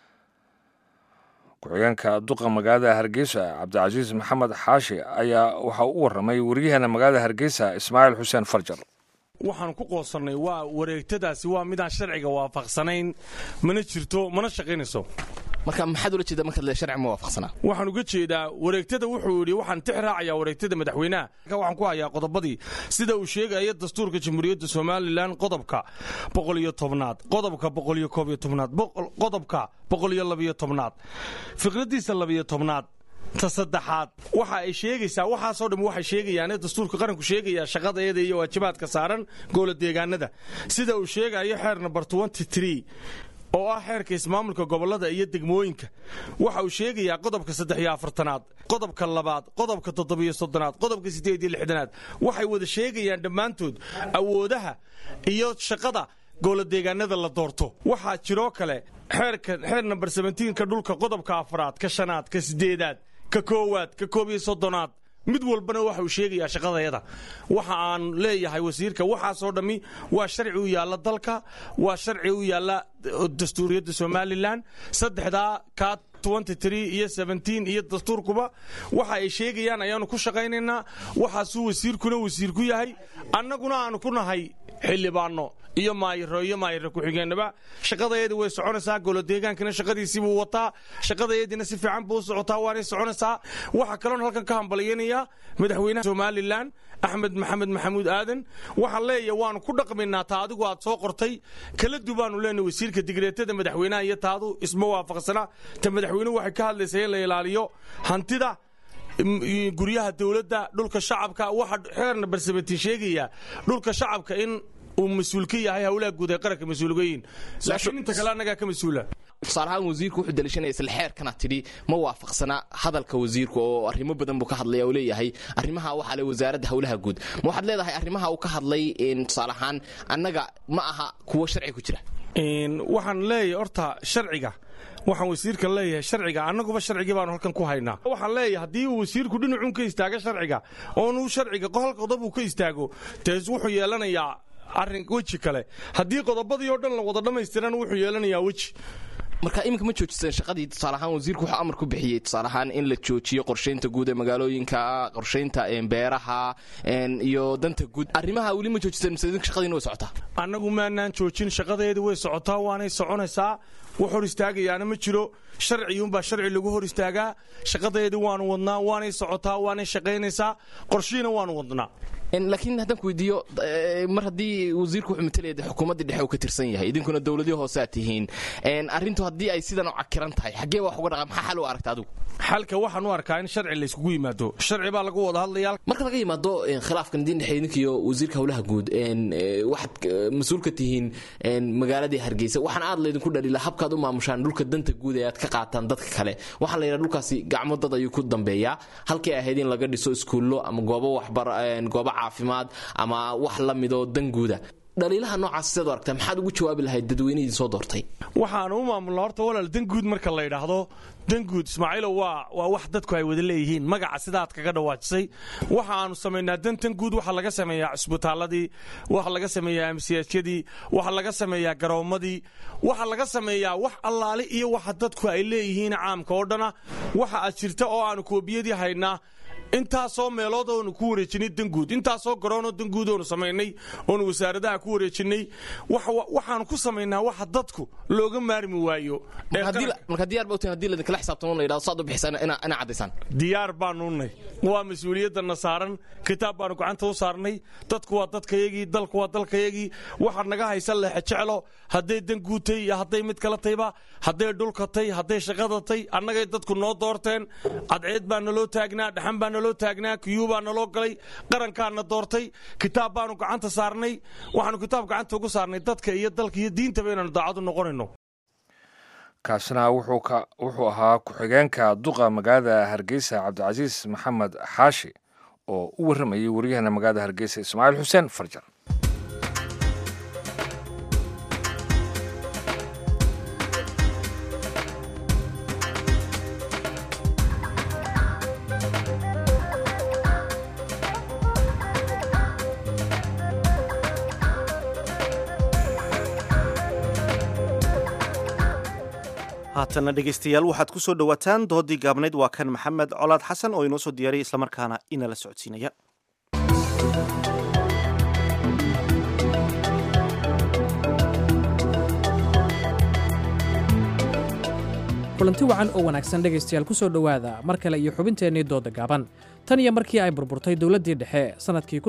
ku-xigeenka duqa magaalada hargeysa cabdicasiis maxamed xaashi ayaa waxa u warramay waryaheena magaalada hargeysa ismaaciil xuseen farjar waxaan ku qoosannay waa wareegtadaasi waa midaan sharciga waafaqsanayn mana jirto mana shaqaynayso marka maxaad ula jeeda markaad le sharci ma waafaqsanaa waxaan uga jeedaa wareegtada wuxuu yidhi waxaan tix raacayaa wareegtada madaxweynaha waxaan ku hayaa qodobadii sida uu sheegaya dastuurka jamhuuriyadda somalilan qodobka boqol iyo tobnaad qodobka boqol iyo koob iyo tobnaad qodobka boqol iyo labiyo tobnaad fikradiisa labiyo tobnaad ta saddexaad waxa ay sheegaysaa waxaasoo dhan waxay sheegayaan dastuurka qaranku sheegaya shaqadeeda iyo waajibaadka saaran goola deegaanada sida uu sheegayo xeer number oo ah xeerka ismaamulka gobolada iyo degmooyinka waxa uu sheegayaa qodobka saddex iyo afartanaad qodobka labaad qodobka toddobiyo soddonaad qodobka siddeed iyo lixdanaad waxay wada sheegayaan dhammaantood awoodaha iyo shaqada gooladeegaanada la doorto waxaa jiroo kale xeerka xeer namber sebentiinka dhulka qodobka afraad ka shanaad ka siddeedaad ka koowaad ka koob iyo soddonaad mid walbana waxa uu sheegayaa shaqadayada waxa aan leeyahay wasiirka waxaasoo dhammi waa sharci u yaalla dalka waa sharci u yaalla dastuuriyadda somalilan saddexdaa ka iyo iyo dastuurkuba waxa ay sheegayaan ayaanu ku shaqaynaynaa waxaasuu wasiirkuna wasiir ku yahay annaguna aanu ku nahay xildhibaanno iyo maayiro iyo maayiro ku-xigeenaba shaqadayadii way soconaysaa golodeegaankina shaqadiisii buu wataa shaqadayadiina si fiican buu u socotaa waanay soconaysaa waxaa kaloon halkan ka hambalyanayaa madaxweynaha somalilan axmed maxamed maxamuud aadan waxaan leeyahay waanu ku dhaqmaynaa taa adigu aad soo qortay kala dubaanu leenahay wasiirka digreetada madaxweynaha iyo taadu isma waafaqsana ta madaxweynuhu waxay ka hadlaysaa in la ilaaliyo hantida guryaha dowladda dhulka shacabka waxa xeerna barsabatiin sheegaya dhulka shacabka in uu mas-uul ka yahay howlaha guud ee qaranka mas-uulgayin laakiin inta kale annagaa ka mas-uula tusaalahaan wasiirku wuxuu dalishanaya isla xeerkana tidhi ma waafaqsana hadalka wasiirku oo arrimo badan buu ka hadlaya oo leeyahay arrimaha waxaa le wasaaradda howlaha guud ma waxaad leedahay arrimaha uu ka hadlay tusaale ahaan annaga ma aha kuwo sharci ku jira waxaan leeyahay horta sharciga waxaan wasiirka leeyahay sharciga annaguba sharcigii baanu halkan ku haynaa waxaan leeyahay haddii uu wasiirku dhinacun ka istaago sharciga oonuu sharciga hal qodob uu ka istaago tees wuxuu yeelanayaa arrin weji kale haddii qodobadii oo dhan la wada dhammaystiran wuxuu yeelanayaa weji marka iminka ma joojiseen shaqadii tusaale ahaan wasiirku wuxuu amar ku bixiyey tusaale ahaan in la joojiyo qorshaynta guud ee magaalooyinka qorshaynta beeraha iyo danta guud arrimaha weli ma joojiseen mise idinka shaqadiina way socotaa annagu maanaan joojin shaqadeedii way socotaa waanay soconaysaa wax hor istaagayaana ma jiro sharciyuunbaa sharci lagu hor istaagaa shaqadeedii waanu wadnaa waanay socotaa waanay shaqaynaysaa qorshihiina waanu wadnaa laakiin haddaan ku weydiiyo mar haddii wasiirku wuxuu matalaya de xukuumaddii dhexe uu ka tirsan yahay idinkuna dowladii hoose aad tihiin arrintu haddii ay sidan u cakiran tahay xaggee wax uga dhaqa maxaa xal u aragta adigu xalka waxaan u arkaa in sharci layskugu yimaado sharci baa lagu wada hadlayaa marka laga yimaado khilaafkan idiin dhexeey idinkiyo wasiirka howlaha guud waxaad mas-uul ka tihiin magaaladii hargeysa waxaan aad laydinku dhalila habkaad u maamushaan dhulka danta guud ee aad ka qaataan dadka kale waxaa la yidhaha dhulkaasi gacmo dad ayuu ku dambeeyaa halkay ahayd in laga dhiso iskuullo ama goobo waxbar goobo caafimaad ama wax la midoo danguuda dhaliilaha noocaas sidaad u aragtaa maxaad ugu jawaabi lahayd dadweynihiin soo doortay waxaanu u maamulnaa horta walaal danguud marka la yidhaahdo danguud ismaaciilow waa waa wax dadku ay wada leeyihiin magaca sidaad kaga dhawaajisay waxa aanu samaynaa dantan guud waxaa laga sameeyaa cisbitaaladii waxa laga sameeyaa amsiyaajyadii waxa laga sameeyaa garoommadii waxa laga sameeyaa wax allaali iyo waxa dadku ay leeyihiin caamka oo dhana waxa aad jirta oo aanu koobiyadii haynaa intaasoo meelood oonu ku wareejinay danguud intaasoo garoonoo danguud oonu samaynay oonu wasaaradaha ku wareejinay waxaanu ku samaynaa waxa dadku looga maarmi waayo marka diyaar ba hadii laidinkala xisaabtamo la yidhahdo saad u bixisaan ina caddaysaan diyaar baanu nay waa mas-uuliyadana saaran kitaab baanu gacanta u saarnay dadku waa dadkayagii dalku waa dalkayagii waxaa naga haysa leexe jeclo hadday danguudtay iyo hadday mid kala tayba hadday dhulkatay hadday shaqadatay annagay dadku noo doorteen cadceed baa naloo taagnaa dhaxan baa naloo taagnaa kiyuu baa naloo galay qarankaana doortay kitaab baanu gacanta saarnay waxaanu kitaab gacanta ugu saarnay dadka iyo dalka iyo diintaba inaanu daacad u noqonayno kaasina wuxuu ahaa ku-xigeenka duqa magaalada hargeysa cabdicasiis maxamed xaashi oo u warramayay waryahana magaalada hargeysa ismaaciil xuseen farjar haatanna dhegaystayaal waxaad ku soo dhowaataan doodii gaabnayd waa kan maxamed colaad xasan oo inoo soo diyaariyay islamarkaana inala socodsiinaya kulanti wacan oo wanaagsan dhegaystayaal ku soo dhowaada mar kale iyo xubinteennii dooda gaaban tan iyo markii ay burburtay dowladdii dhexe sannadkii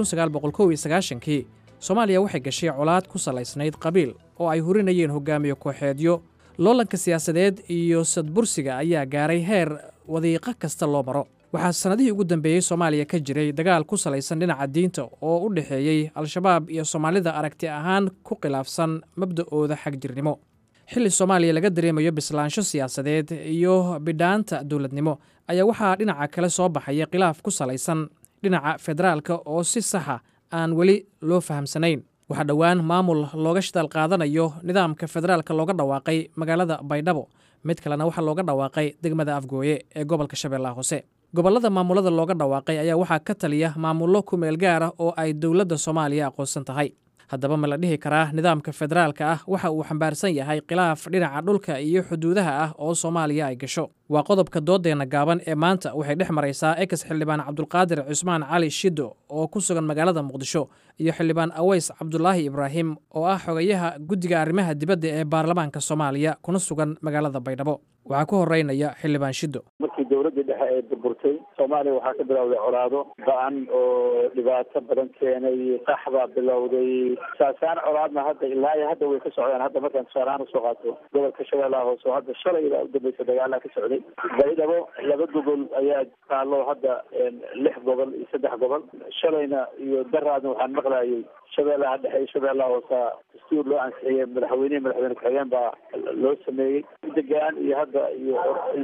kii soomaaliya waxay gashay colaad ku salaysnayd qabiil oo ay hurinayeen hogaamiye kooxeedyo loolanka siyaasadeed iyo sadbursiga ayaa gaaray heer wadiiqo kasta loo maro waxaa sannadihii ugu dambeeyey soomaaliya ka jiray dagaal ku salaysan dhinaca diinta oo u dhexeeyey al-shabaab iyo soomaalida aragti ahaan ku khilaafsan mabda'ooda xagjirnimo xilli soomaaliya laga dareemayo bislaansho siyaasadeed iyo bidhaanta dowladnimo ayaa waxaa dhinaca kale soo baxaya khilaaf ku salaysan dhinaca federaalka oo si saxa aan weli loo fahamsanayn waxaa dhowaan maamul looga shidaal qaadanayo nidaamka federaalka looga dhawaaqay magaalada baydhabo mid kalena waxaa looga dhawaaqay degmada afgooye ee gobolka shabeellaha hoose gobollada maamulada looga dhawaaqay ayaa waxaa ka taliya maamullo ku meel gaar ah oo ay dowladda soomaaliya aqoonsan tahay haddaba ma la dhihi karaa nidaamka federaalka ah waxa uu xambaarsan yahay khilaaf dhinaca dhulka iyo xuduudaha ah oo soomaaliya ay gasho waa qodobka doodeenna gaaban ee maanta waxay dhex maraysaa ex xildhibaan cabdulqaadir cusmaan cali shiddo oo ku sugan magaalada muqdisho iyo xildhibaan aweys cabdulaahi ibraahim oo ah xogayaha guddiga arrimaha dibadda ee baarlamaanka soomaaliya kuna sugan magaalada baydhabo waxaa ku horeynaya xildhibaan shiddo markii dowladdii dhexe ee burburtay soomaaliya waxaa ka bilowday colaado ba-an oo dhibaato badan keenay qax baa bilowday saasaan colaadna hadda ilaa iyo hadda way ka socdaan hadda markaan tusaalahaan usoo qaato gobolka shabeellaha hoose oo hadda shalay baa udambeysa dagaalaa ka socday baydhabo laba gobol ayaa taalo hadda lix gobol iyo saddex gobol shalayna iyo daraadna waxaan maqlayay shabeellaha dhexe iyo shabeellaha hoose dastuur loo ansixiyey madaxweynehi madaxweyne ku-xigeen baa loo sameeyey degaan iyo hadda iyo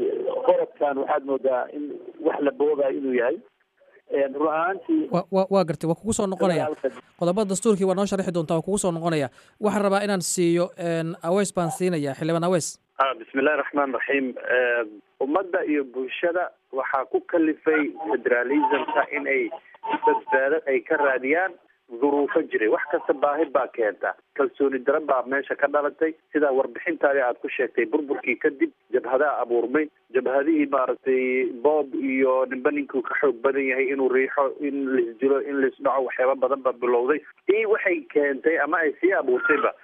qorodkan waxaad moodaa in wax la boobayo inuu yahay run ahaantii waa gartay waa kugu soo noqonaya qodobada dastuurkii waa noo sharxi doontaa waa kugu soo noqonaya waxaan rabaa inaan siiyo aweys baan siinaya xildhibaan aweys bismillahi raxmaan raxiim ummadda iyo bulshada waxaa ku kalifay federalismka in ay badbaado ay ka raadiyaan duruufo jiray wax kasta baahi baa keenta kalsooni daran baa meesha ka dhalatay sidaa warbixintaadi aad ku sheegtay burburkii kadib jabhadaha abuurmay jabhadihii maaragtay boob iyo ninba ninkuu ka xoog badan yahay inuu riixo in laisdilo in laisdhaco waxyaaba badan baa bilowday ii waxay keentay ama ay sii abuurtayba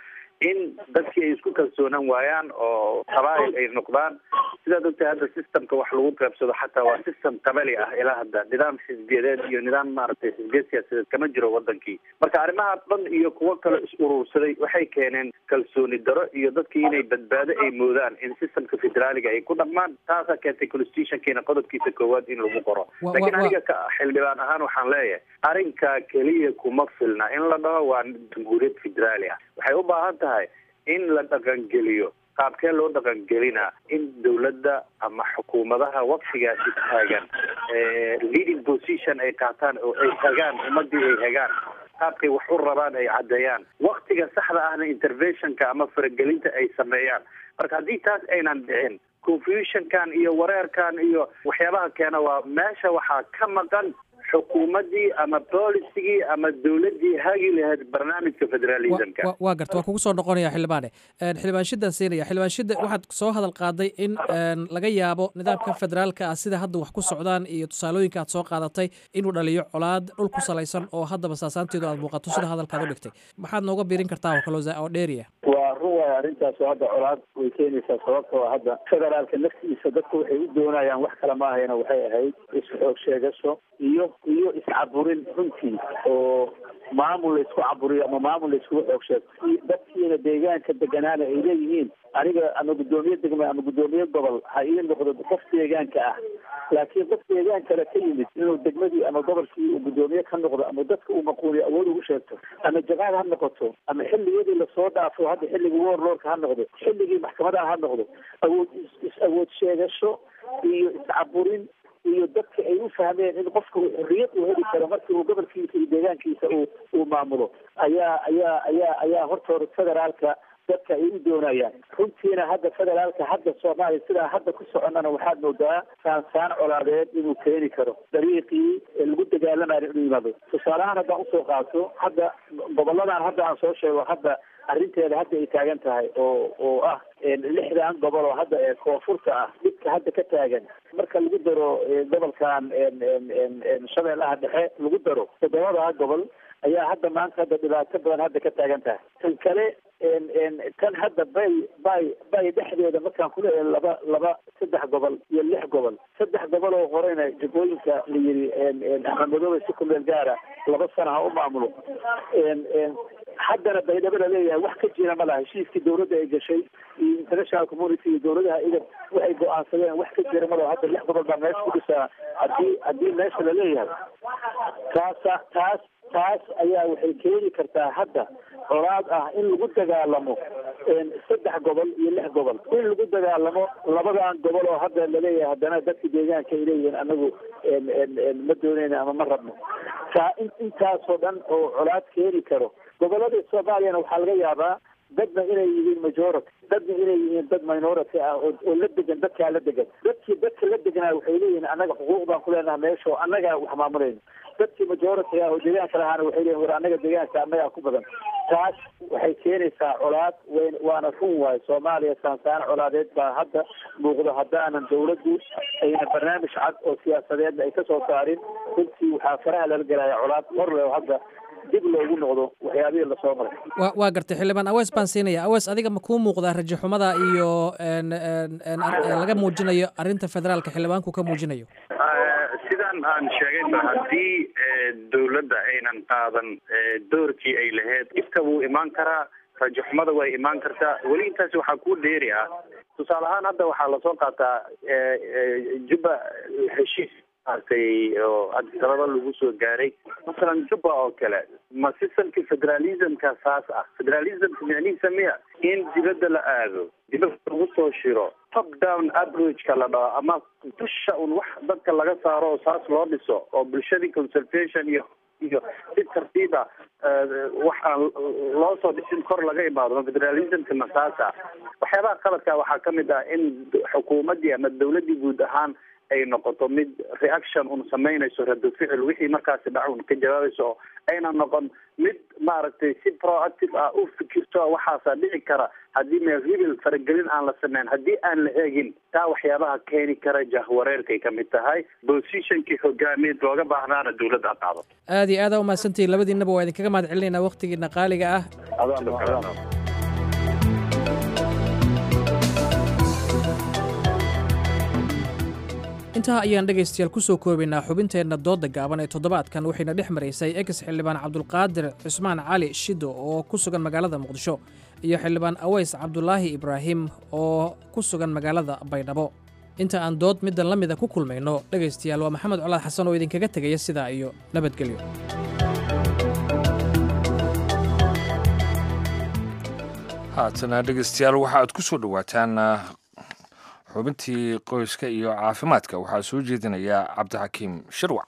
in dadkii ay isku kalsoonaan waayaan oo qabaa'il ay noqdaan sidaad ogtahay hadda systemka wax lagu qaybsado xataa waa system qabali ah ilaa hadda nidaam xisbiyadeed iyo nidaam maaragtay xisbiyad siyaasadeed kama jiro wadankii marka arrimaha dhan iyo kuwo kale is urursaday waxay keeneen kalsooni daro iyo dadkii inay badbaado ay moodaan in systemka federaaliga ay ku dhaqmaan taasaa keentay constitutionkiina qodobkiisa koowaad in lagu qoro Wa- wa- laakiin wa- aniga ka xildhibaan ahaan waxaan leeyahay arrinka keliya kuma filna in la dhaho waa jamhuuriyad federaali ah waxay u baahan tahay in la dhaqangeliyo qaabkee loo dhaqangelinaa in dowladda ama xukuumadaha waqtigaasi taagan eh, leading position ay qaataan oo ay hagaan ummadii ay hagaan qaabkay wax u rabaan ay caddeeyaan waqtiga saxda ahna interventionka ama faragelinta ay sameeyaan marka haddii taas aynan dhicin confusionkan iyo wareerkan iyo waxyaabaha keena waa meesha waxaa ka maqan xukuumaddii ama boolicigii ama dowladdii hagi lahayd barnaamijka federalismka Wa- waa garta waa kugu soo noqonaya xildhibaane Een, xildhibaan shidaan siinaya xildhibaan shida waxaad soo hadal qaaday in een, laga yaabo nidaamka federaalka ah sida hadda wax ku socdaan iyo tusaalooyinka aad soo qaadatay inuu dhaliyo colaad dhul ku salaysan oo haddaba saasaanteedu aad muuqato sida hadalkaad u dhigtay maxaad nooga biirin kartaa oo kale oo za- oo dheeriya waa run waay arrintaas oo hadda colaad way keenaysaa sababtoo hadda federaalka naftiisa dadku waxay u doonayaan wax kale ma ahayna waxay ahayd isxoog sheegasho iyo iyo iscaburin runtii oo maamul la isku caburiyo ama maamul la iskugu xoog sheego si dadkiina deegaanka deganaana ay leeyihiin aniga ama guddoomiye degme ama guddoomiye gobol ha ii noqdo qof deegaanka ah laakiin qof deegaan kale ka yimid inuu degmadii ama gobolkii uu guddoomiye ka noqdo ama dadka uu maquuliyo awood ugu sheegto ama jamaad ha noqoto ama xilligiyadii lasoo dhaafo hadda xilligii warlordka ha noqdo xilligii maxkamadaha ha noqdo awood is- is awood sheegasho iyo iscaburin iyo dadka ay u fahmeen in qofka uu xorriyad uu heli karo markii uu gobolkiisa iyo deegaankiisa uu uu maamulo ayaa ayaa ayaa ayaa hortooda federaalka dadka ay u doonayaan runtiina hadda federaalka hadda soomaaliya sidaa hadda ku soconnana waxaad moodaa saansaan colaadeed inuu keeni karo dariiqii ee lagu dagaalamayo inuu yimaado tusaalehaan haddaan usoo qaato hadda goboladan hadda aan soo sheego hadda arrinteeda hadda ay taagan tahay oo oo ah lixdan gobol oo hadda ee koonfurta ah dhibka hadda ka taagan marka lagu daro eh, gobolkan en- en- en- en shabeellaha dhexe lagu daro toddobada gobol ayaa hadda maanta hadda dhibaato badan hadda ka taagan tahay tan kale en- en tan hadda bay bay bay dhexdeeda markaan ku leeyahay laba laba saddex gobol iyo lix gobol saddex gobol oo horeyna jagooyinka la yiri en- en axmed madoobe si ku meel gaara laba sana ha u maamulo en- en haddana baydhabo la leeyahay wax ka jira ma laha heshiiskii dowladda ay gashay iyo international community iyo dowladaha idan waxay go-aansadeen wax ka jira ma laha hadda lix gobol baa meesha ku dhisaa haddii haddii meesha la leeyahay taasa taas taas ayaa waxay keeni kartaa hadda colaad ah in lagu dagaalamo en saddex gobol iyo lix gobol in lagu dagaalamo labadan gobol oo hadda laleeyahay haddana dadka deegaanka ay leeyihiin anagu en en en ma dooneyna ama ma rabno taa in intaasoo dhan oo colaad keeni karo gobolada soomaaliyana waxaa laga yaabaa dadna inay yihiin majority dadna inay yihiin dad minority ah oo oo la degan dadkaa la degan dadkii dadka la deganaa waxay leeyihiin annaga xuquuq baan ku leenaha meesha oo annagaa wax maamulayno dadkii majority ah oo deegaanka lahaana waxay leeyihin war annaga deegaanka annagaa ku badan taas waxay keenaysaa colaad weyn waana run waayo soomaaliya saansaan colaadeed baa hadda muuqdo haddaanan dawladdu ayna barnaamij cad oo siyaasadeedna ay kasoo saarin runtii waxaa faraha lala gelaya colaad hor leh oo hadda dib loogu noqdo waxyaabihii lasoo maray waa waa gartay xildhibaan awees baan siinaya awees adiga ma kuu muuqdaa rajo xumada iyo en en en ar- laga muujinayo arrinta federaalka xildhibaanku ka muujinayo sidaan aan sheegayba haddii eh, dowladda aynan qaadan eh, doorkii ay lahayd dhibka wuu imaan karaa rajaxumada way imaan kartaa weli intaasi waxaa kuu dheeri ah tusaale ahaan hadda waxaa lasoo qaataa eh, eh, juba heshiis maaragtay oo adisababa lagu soo gaaray masalan juba oo kale ma systemki federalismka saas ah federalismka micnihiisa miya in dibadda la aado dibadda lagu soo shiro top down approachka la dhaho ama dusha un wax dadka laga saaro oo saas loo dhiso oo bulshadii consultation iyo iyo si tartiiba wax aan loo soo dhisin kor laga imaado ma federalismka ma saas ah waxyaabaha qaladka waxaa kamid ah in xukuumaddii ama dawladdii guud ahaan ay noqoto mid reaction un samaynayso rado ficil wixii markaasi dhac un ka jawaabayso oo ayna noqon mid maaragtay si proactive ah u fikirto waxaasaa dhici kara haddii meelribil faragelin aan la sameyn haddii aan la eegin taa waxyaabaha keeni kara jahwareerkay ka mid tahay positionkii hogaamiyeed looga baahnaana dawladda qaado aad iyo aada umahadsantihiin labadiinaba waa idinkaga mahad celinaynaa waqtigiina qaaliga ah Adaan- adaan. intaa ayaan dhegaystayaal ku soo koobaynaa xubinteenna doodda gaaban ee toddobaadkan waxayna dhex maraysay ex xildhibaan cabdulqaadir cismaan cali shido oo ku sugan magaalada muqdisho iyo xildhibaan aweys cabdulaahi ibraahim oo ku sugan magaalada baydhabo inta aan dood middan la mida ku kulmayno dhegaystayaal waa maxamed colaad xasan oo idinkaga tegaya sidaa iyo nabadgelyo haatana dhegeystayaal waxa aad ku soo dhowaataan xubintii qoyska iyo caafimaadka waxaa soo jeedinaya cabdixakiim shirwac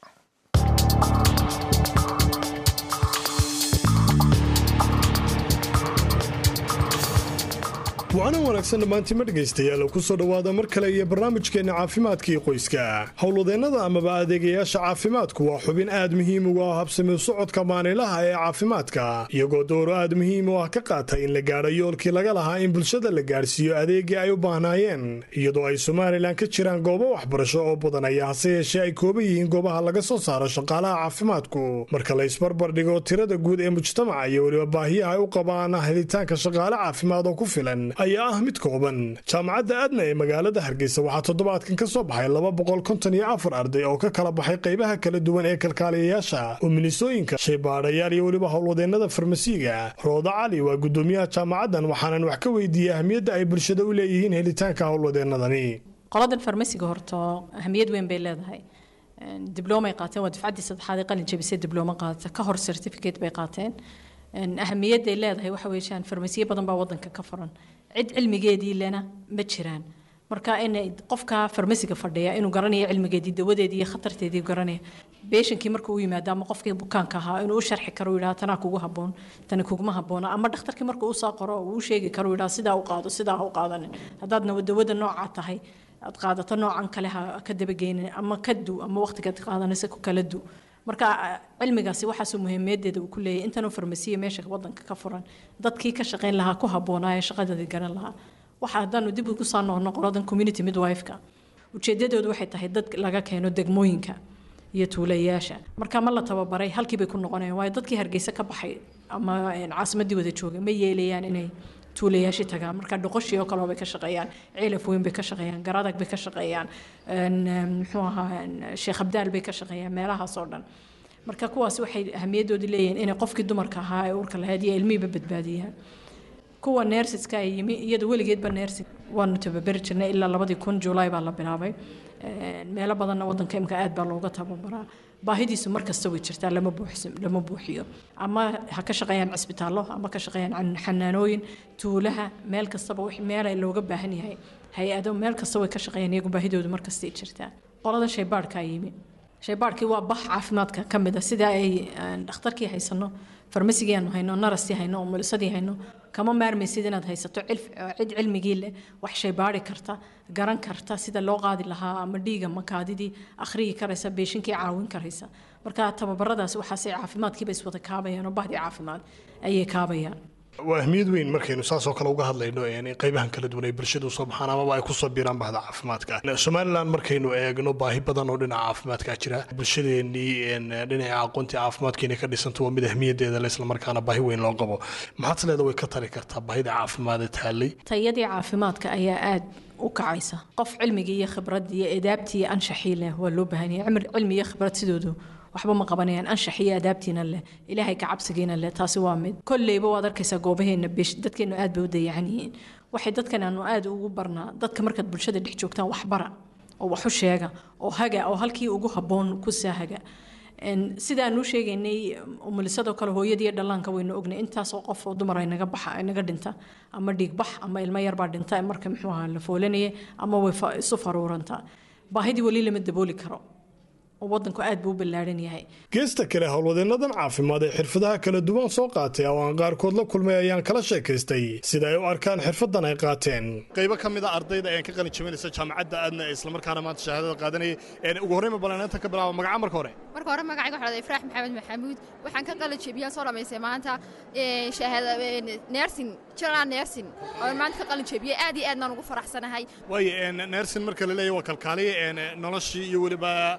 wacanan wanaagsan dhammaantima dhegaystayaal ku soo dhowaada mar kale iyo barnaamijkeenna caafimaadkii qoyska howlwadeennada amaba adeegayaasha caafimaadku waa xubin aad muhiim ugu ah habsami socodka maanilaha ee caafimaadka iyagoo dooro aad muhiim u ah ka qaata in la gaadho yoolkii laga lahaa in bulshada la gaadhsiiyo adeegii ay u baahnaayeen iyadoo ay somalilan ka jiraan goobo waxbarasho oo badan ayaa hase yeeshee ay kooban yihiin goobaha laga soo saaro shaqaalaha caafimaadku marka la isbarbar dhigo tirada guud ee mujtamaca iyo weliba baahiyaha ay u qabaan helitaanka shaqaale caafimaad oo ku filan ayaa ah mid kooban jaamacadda aadna ee magaalada hargeysa waxaa toddobaadkan ka soo baxay laba boqol konton iyo afar arday oo ka kala baxay qaybaha kala duwan ee kalkaaliyayaasha uminisooyinka shaybaadhayaal iyo weliba howlwadeennada farmasiiga rooda cali waa guddoomiyaha jaamacaddan waxaanan wax ka weydiiyey ahmiyadda ay bulshada u leeyihiin helitaanka howlwadeennadani qoladan farmasiga horto ahmiyad weyn bay leedahay dibloomay qaateen waa dufcaddii saddexaad ee qalin jabisay diblooma qaadata ka hor certificate bay qaateen ahamiyadday leedahay waxa weeyaan farmasiyo badan baa wadanka ka furan cid cilmigeedii lena ma jiraan marka in qofka farmasiga fadhiya inuu garanayo cilmigeedii dawadeedii iyo khatarteedii garanaya beeshankii marka uu yimaado ama qofkii bukaanka ahaa inuu u sharxi karo yidhaha tanaa kugu haboon tani kuguma haboona ama dhakhtarkii marka uu soo qoro uu u sheegi karo yidhaha sidaa u qaado sidaa ha u qaadanin haddaadna dawada noocaa tahay aad qaadato noocan kale ha ka dabageynin ama ka du ama waqtigaad qaadanaysa ku kala du marka cilmigaasi waxaasuu muhiimadeeda uu ku leeyahay intanuu farmasiya meesha wadanka ka furan dadkii ka shaqayn lahaa ku habboonaa ee shaqadeedii garan lahaa waxa haddaanu dib ugu soo noqno qoladan community midwife-ka ujeedadoodu waxay tahay dad laga keeno degmooyinka iyo tuulayaasha marka ma la tababaray halkii bay ku noqonayaan waayo dadkii hargeysa ka baxay ama caasimadii wada joogay ma yeelayaan inay tuulayaashii tagaan marka dhoqoshii oo kaleo bay ka shaqeeyaan ciilaf weyn bay ka shaqeeyaan garadag bay ka shaqeeyaan muxuu ahaa sheekh abdaal bay ka shaqeeyaan meelahaas oo dhan marka kuwaas waxay ahamiyadoodii leeyihiin inay qofkii dumarka ahaa ee uurka lahayd iyo ilmihiiba badbaadiyaan kuwa neersiska ay yimi iyada weligeedba neersig waanu tababari jirnay ilaa labadii kun juulaay baa la bilaabay meelo badanna wadanka imka aad baa looga tababaraa baahidiisu mar kasta way jirtaa lama buuxsin lama buuxiyo ama ha ka shaqeeyaan cisbitaallo ama ka shaqeeyaan xanaanooyin tuulaha meel kastaba wix meel looga baahan yahay hay-ado meel kasta way ka shaqeeyaan iyagu baahidoodu mar kastay jirtaa qolada shaybaadhkaa yimi shaybaadhkii waa bax caafimaadka ka mid a sida ay dhakhtarkii haysano farmasigii aanu hayno narastii hayno umulisadii hayno kama maarmaysid inaad haysato cid cilmigii leh wax shaybaari karta garan karta sida loo qaadi lahaa ama dhiiga makaadidii akhriyi karaysa beeshinkii caawin karaysa marka tababaradaasi waxaasay caafimaadkiiba iswada kaabayaan oo bahdii caafimaad ayay kaabayaan waa ahmiyad weyn markaynu saasoo kale uga hadlayno qaybahan kala duwan ay bulshadu soo baxaan amaba ay kusoo biiraan bahda caafimaadka somalilan markaynu eegno baahi badan oo dhinaca caafimaadka jira bulshadeenii dhinaca aqoontii caafimaadkeena ka dhisanto waa mid ahmiyadeeda le islamarkaana baahi weyn loo qabo maxaad leeda way ka tali kartaa baahida caafimaad taallay tayadii caafimaadka ayaa aad u kacaysa qof cilmigii iyo khibradii iyo edaabtii iyo anshaxii leh waa loo baahan yahay cilmi iyo khibrad sidoodu waxba ma qabanayaan anshax iyo adaabtiina leh ilaahay ka cabsigiina leh taasi waa mid kolleyba waad arkaysaa goobaheena besh dadkeenu aad bay u dayacan yihiin waxay dadkan aanu aad ugu barnaa dadka markaad bulshada dhex joogtaan waxbara oo waxu sheega oo haga oo halkii ugu habboon ku saahaga sidaanu sheegaynay umulisadoo kale hooyadii dhallaanka waynu ognay intaasoo qof oo dumar ay naga baxa naga dhinta ama dhiigbax ama ilmo yarbaa dhinta marka muxuu ahaa la foolanaya ama way isu faruurantaa baahidii weli lama dabooli karo oo wadanku aad buu u ballaaran yahay geesta kale howlwadeennadan caafimaad ee xirfadaha kala duwan soo qaatay oo aan qaarkood la kulmay ayaan kala sheekaystay sida ay u arkaan xirfadan ay qaateen qaybo ka mid a ardayda ayaan ka qalin jabinaysa jaamacadda aadna ee islamarkaana maanta shahaadada qaadanaya ugu horreyn ma balanaanta ka bilaaba magaca marka hore marka hore magacayga waxaa ifraax maxamed maxamuud waxaan ka qalin jabiyaan soo dhamaystay maanta nersin general nersin oo maanta ka qalin jabiyey aad iyo aadnaan ugu faraxsanahay waayo nersin marka la leeyahay waa kalkaaliya noloshii iyo weliba nidaam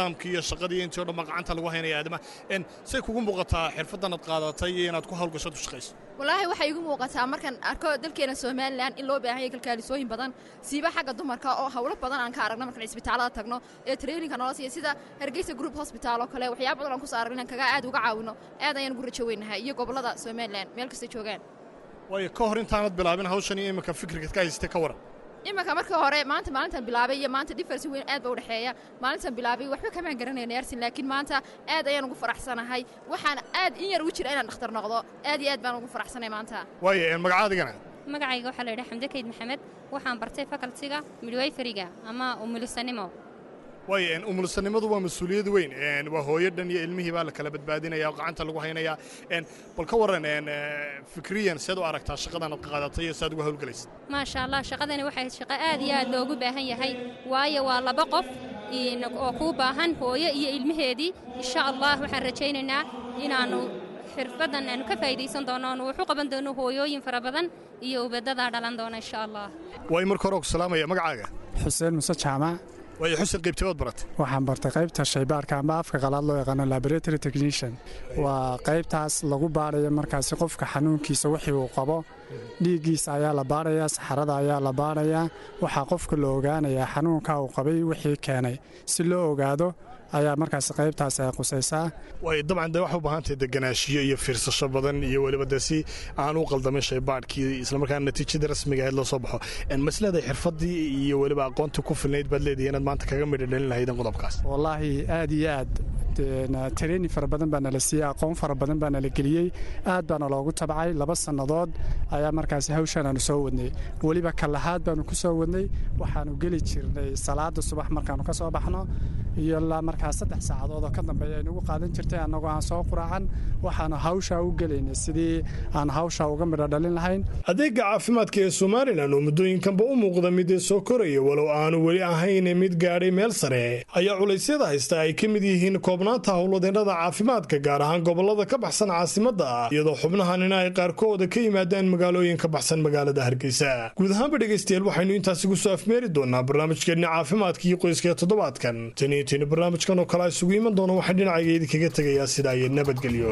nidaamkii iyo shaqadii intii o dhan baa gacanta lagu haynaya aadamaha En, say kugu muuqataa xirfaddan aad qaadatay iyo inaad ku hawlgashood u shaqayso walaahi waxay igu muuqataa markaan arko dalkeena somalilan in loo baahan yahay kalkaalisooyin badan siiba xagga dumarka oo hawlo badan aan ka aragno markaan isbitaalada tagno ee traininka noola siiya sida hargeysa group hospital oo kale waxyaaba badan aan ku soo aragno inaan kaga aad uga caawino aad ayaan ugu rajo weynahay iyo gobollada somalilan meel kasta joogaan waayo ka hor intaanad bilaabin hawshan iyo iminka fikirkaad ka haysatay ka waran imanka markii hore maanta maalintan bilaabay iyo maanta difference weyn aad ba u dhexeeya maalintan bilaabay waxba kamaan garanayna yarsin laakiin maanta aad ayaan ugu faraxsanahay waxaan aad in yar ugu jira inaan dhakhtar noqdo aad iyo aad baan ugu faraxsanay maanta waayo en, magacaadigana magacayga waxaa la yidhaha xamde kayd maxamed waxaan bartay fakaltiga midwayferiga ama umulisanimo waayo en, umulsanimadu waa mas-uuliyad weyn En, waa hooyo dhan iyo ilmihii baa la kala badbaadinaya oo gacanta lagu haynaya En, bal ka waran en, eh, fikriyan seed u aragtaa shaqadan aad qaadatay iyo saad uga hawlgalaysa maasha allah shaqadani waxay shaqo aad iyo aad loogu baahan yahay waayo waa laba qof in- oo kuu baahan hooyo iyo ilmaheedii insha allah waxaan rajaynaynaa inaannu xirfaddan aanu ka faa'iidaysan doono aanu wax u qaban doono hooyooyin fara badan iyo ubadadaa dhalan doona insha allah waayo marka hore ku salaamaya magacaaga xuseen muse jaamac waayo xuseen qaybtibaad baratay waxaan bartay qaybta shaybaarka amba afka qalaad loo yaqaano laboratory technician waa qaybtaas lagu baarayo markaasi qofka xanuunkiisa wixii uu qabo dhiiggiisa ayaa la baarayaa saxarada ayaa la baarayaa waxaa qofka la ogaanayaa xanuunka uu qabay wixii keenay si loo ogaado ayaa markaasi qaybtaas ay qusaysaa waayo dabcan de waxay u baahan tahay deganaashiyo iyo fiirsasho badan iyo weliba dee si aan u qaldamin shaybaadhkii islamarkaana natiijada rasmiga ahayd loo soo baxo En, ma isleedahay xirfaddii iyo weliba aqoontii ku filnayd baad leedahay inaad maanta kaga midho dhalin lahaydeen qodobkaas wallaahi aad iyo aad training fara badan baa nala siiyey aqoon fara badan baa nala geliyey aad baana loogu tabcay laba sannadood ayaa markaasi hawshan aanu soo wadnay weliba kalahaad baanu ku soo wadnay waxaanu geli jirnay salaada subax markaanu ka soo baxno iyo ilaa markaa saddex saacadood oo ka dambeeya ay nagu qaadan jirtay annagoo aan soo quraacan waxaanu hawshaa u gelaynay sidii aan hawshaa uga midho dhalin lahayn adeega caafimaadka ee somalilan oo muddooyinkanba u muuqda mid soo koraya walow aanu weli ahayn mid gaadhay meel sare ayaa culaysyada haysta ay ka mid yihiin koobnaanta howlwadeennada caafimaadka gaar ahaan gobollada ka baxsan caasimadda ah iyadoo xubnahanina ay qaarkooda ka yimaadaan magaalooyin ka baxsan magaalada hargeysa guud ahaanba dhegaystayaal waxaynu intaasi ku soo afmeeri doonaa barnaamijkeenna caafimaadka iyo qoyska ee toddobaadkan tan iyo tini barnaamijkan oo kale isugu iman doona waxaan dhinacayga idinkaga tegayaa sidaa iyo nabadgelyo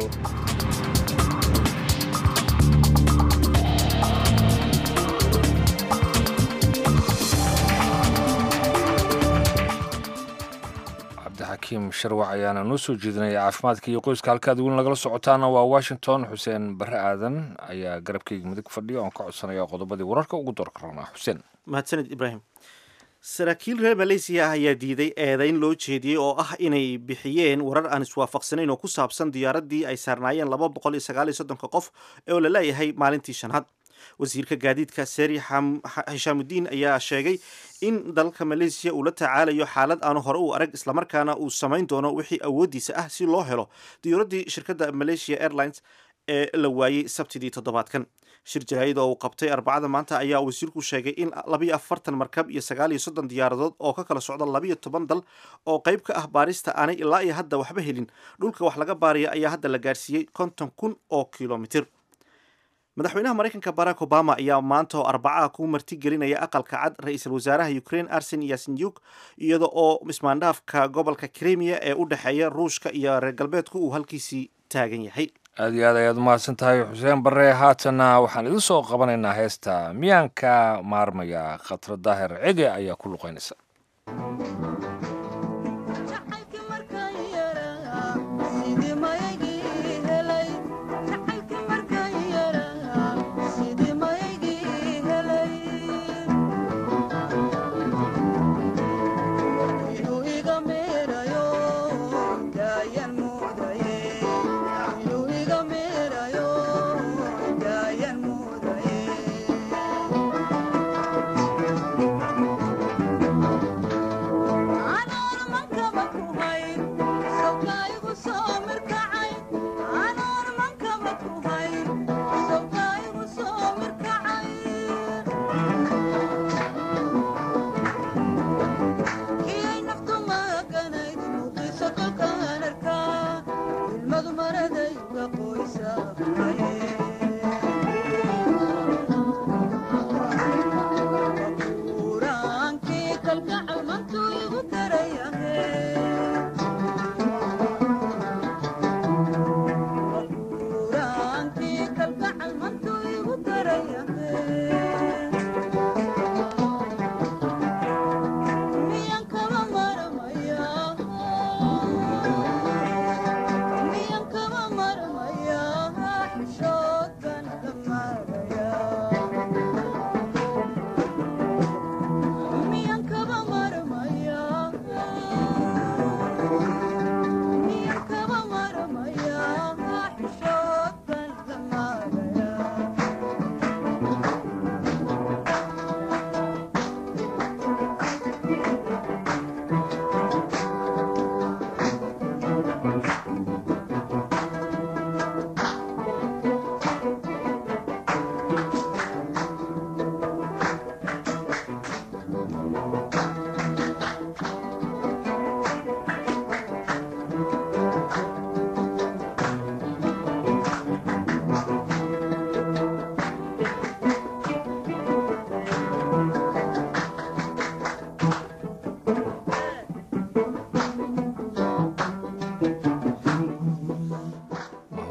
cabdixakiim sharwac ayaana noo soo jeedinaya caafimaadka iyo qoyska halkaad weli nagala socotaana waa washington xuseen barre aadan ayaa garabkayga midig fadhiya oon ka codsanaya qodobadii wararka ugu doorka rabnaa xuseen mahadsanid ibraahim saraakiil reer maleysiya ah ayaa diiday eedayn loo jeediyey oo ah inay bixiyeen warar aan iswaafaqsanayn oo ku saabsan diyaaraddii ay saarnaayeen laba boqol iyo sagaal iyo soddonka qof oo la leeyahay maalintii shanaad wasiirka gaadiidka seri xishaamudiin ayaa sheegay in dalka maleysiya uu la tacaalayo xaalad aanu hore u arag islamarkaana uu samayn doono wixii awooddiisa ah si loo helo diyuuraddii shirkadda malaysia airlines ee la waayey sabtidii toddobaadkan shir jaraa'id oo uu qabtay arbacada maanta ayaa wasiirku sheegay in labiyo afartan markab iyo sagaal iyo soddon diyaaradood oo ka kala socda labiyo toban dal oo qayb ka ah baarista aanay ilaa iyo hadda waxba helin dhulka wax laga baaraya ayaa hadda la gaarsiiyey konton kun oo kilomitir madaxweynaha maraykanka barack obama ayaa maanta oo arbacaha ku martigelinaya aqalka cad ra-iisul wasaaraha ukraine arsen yasenyuk iyada oo ismaandhaafka gobolka krimiya ee u dhexeeya ruushka iyo reer galbeedku uu halkiisii taagan yahay aad iyo aad ayaad umahadsan tahay xuseen barre haatanna waxaan idin soo qabanaynaa heesta miyaanka maarmaya khatra daahir cege ayaa ku luqaynaysa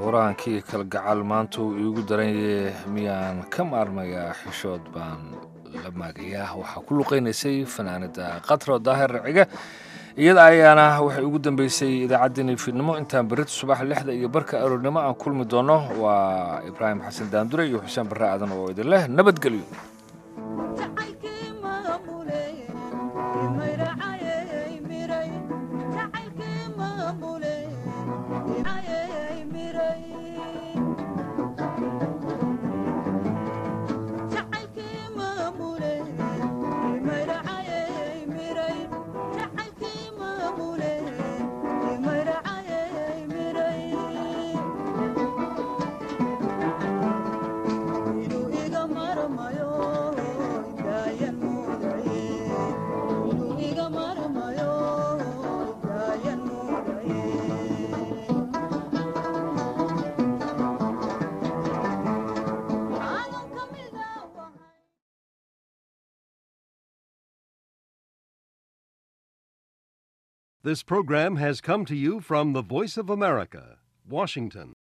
furaankii kalgacal maanta uu iigu daranyahe miyaan ka maarmayaa xishood baan la maagayaa waxaa ku luqaynaysay fanaanada katro daahir raciga iyada ayaana waxay ugu dambeysay idaacaddeenii fiidnimo intaan berita subax lixda iyo barka aroornimo aan kulmi doono waa ibraahim xasan daandure iyo xuseen barre aadan oo idin leh nabadgelyo This program has come to you from the Voice of America, Washington.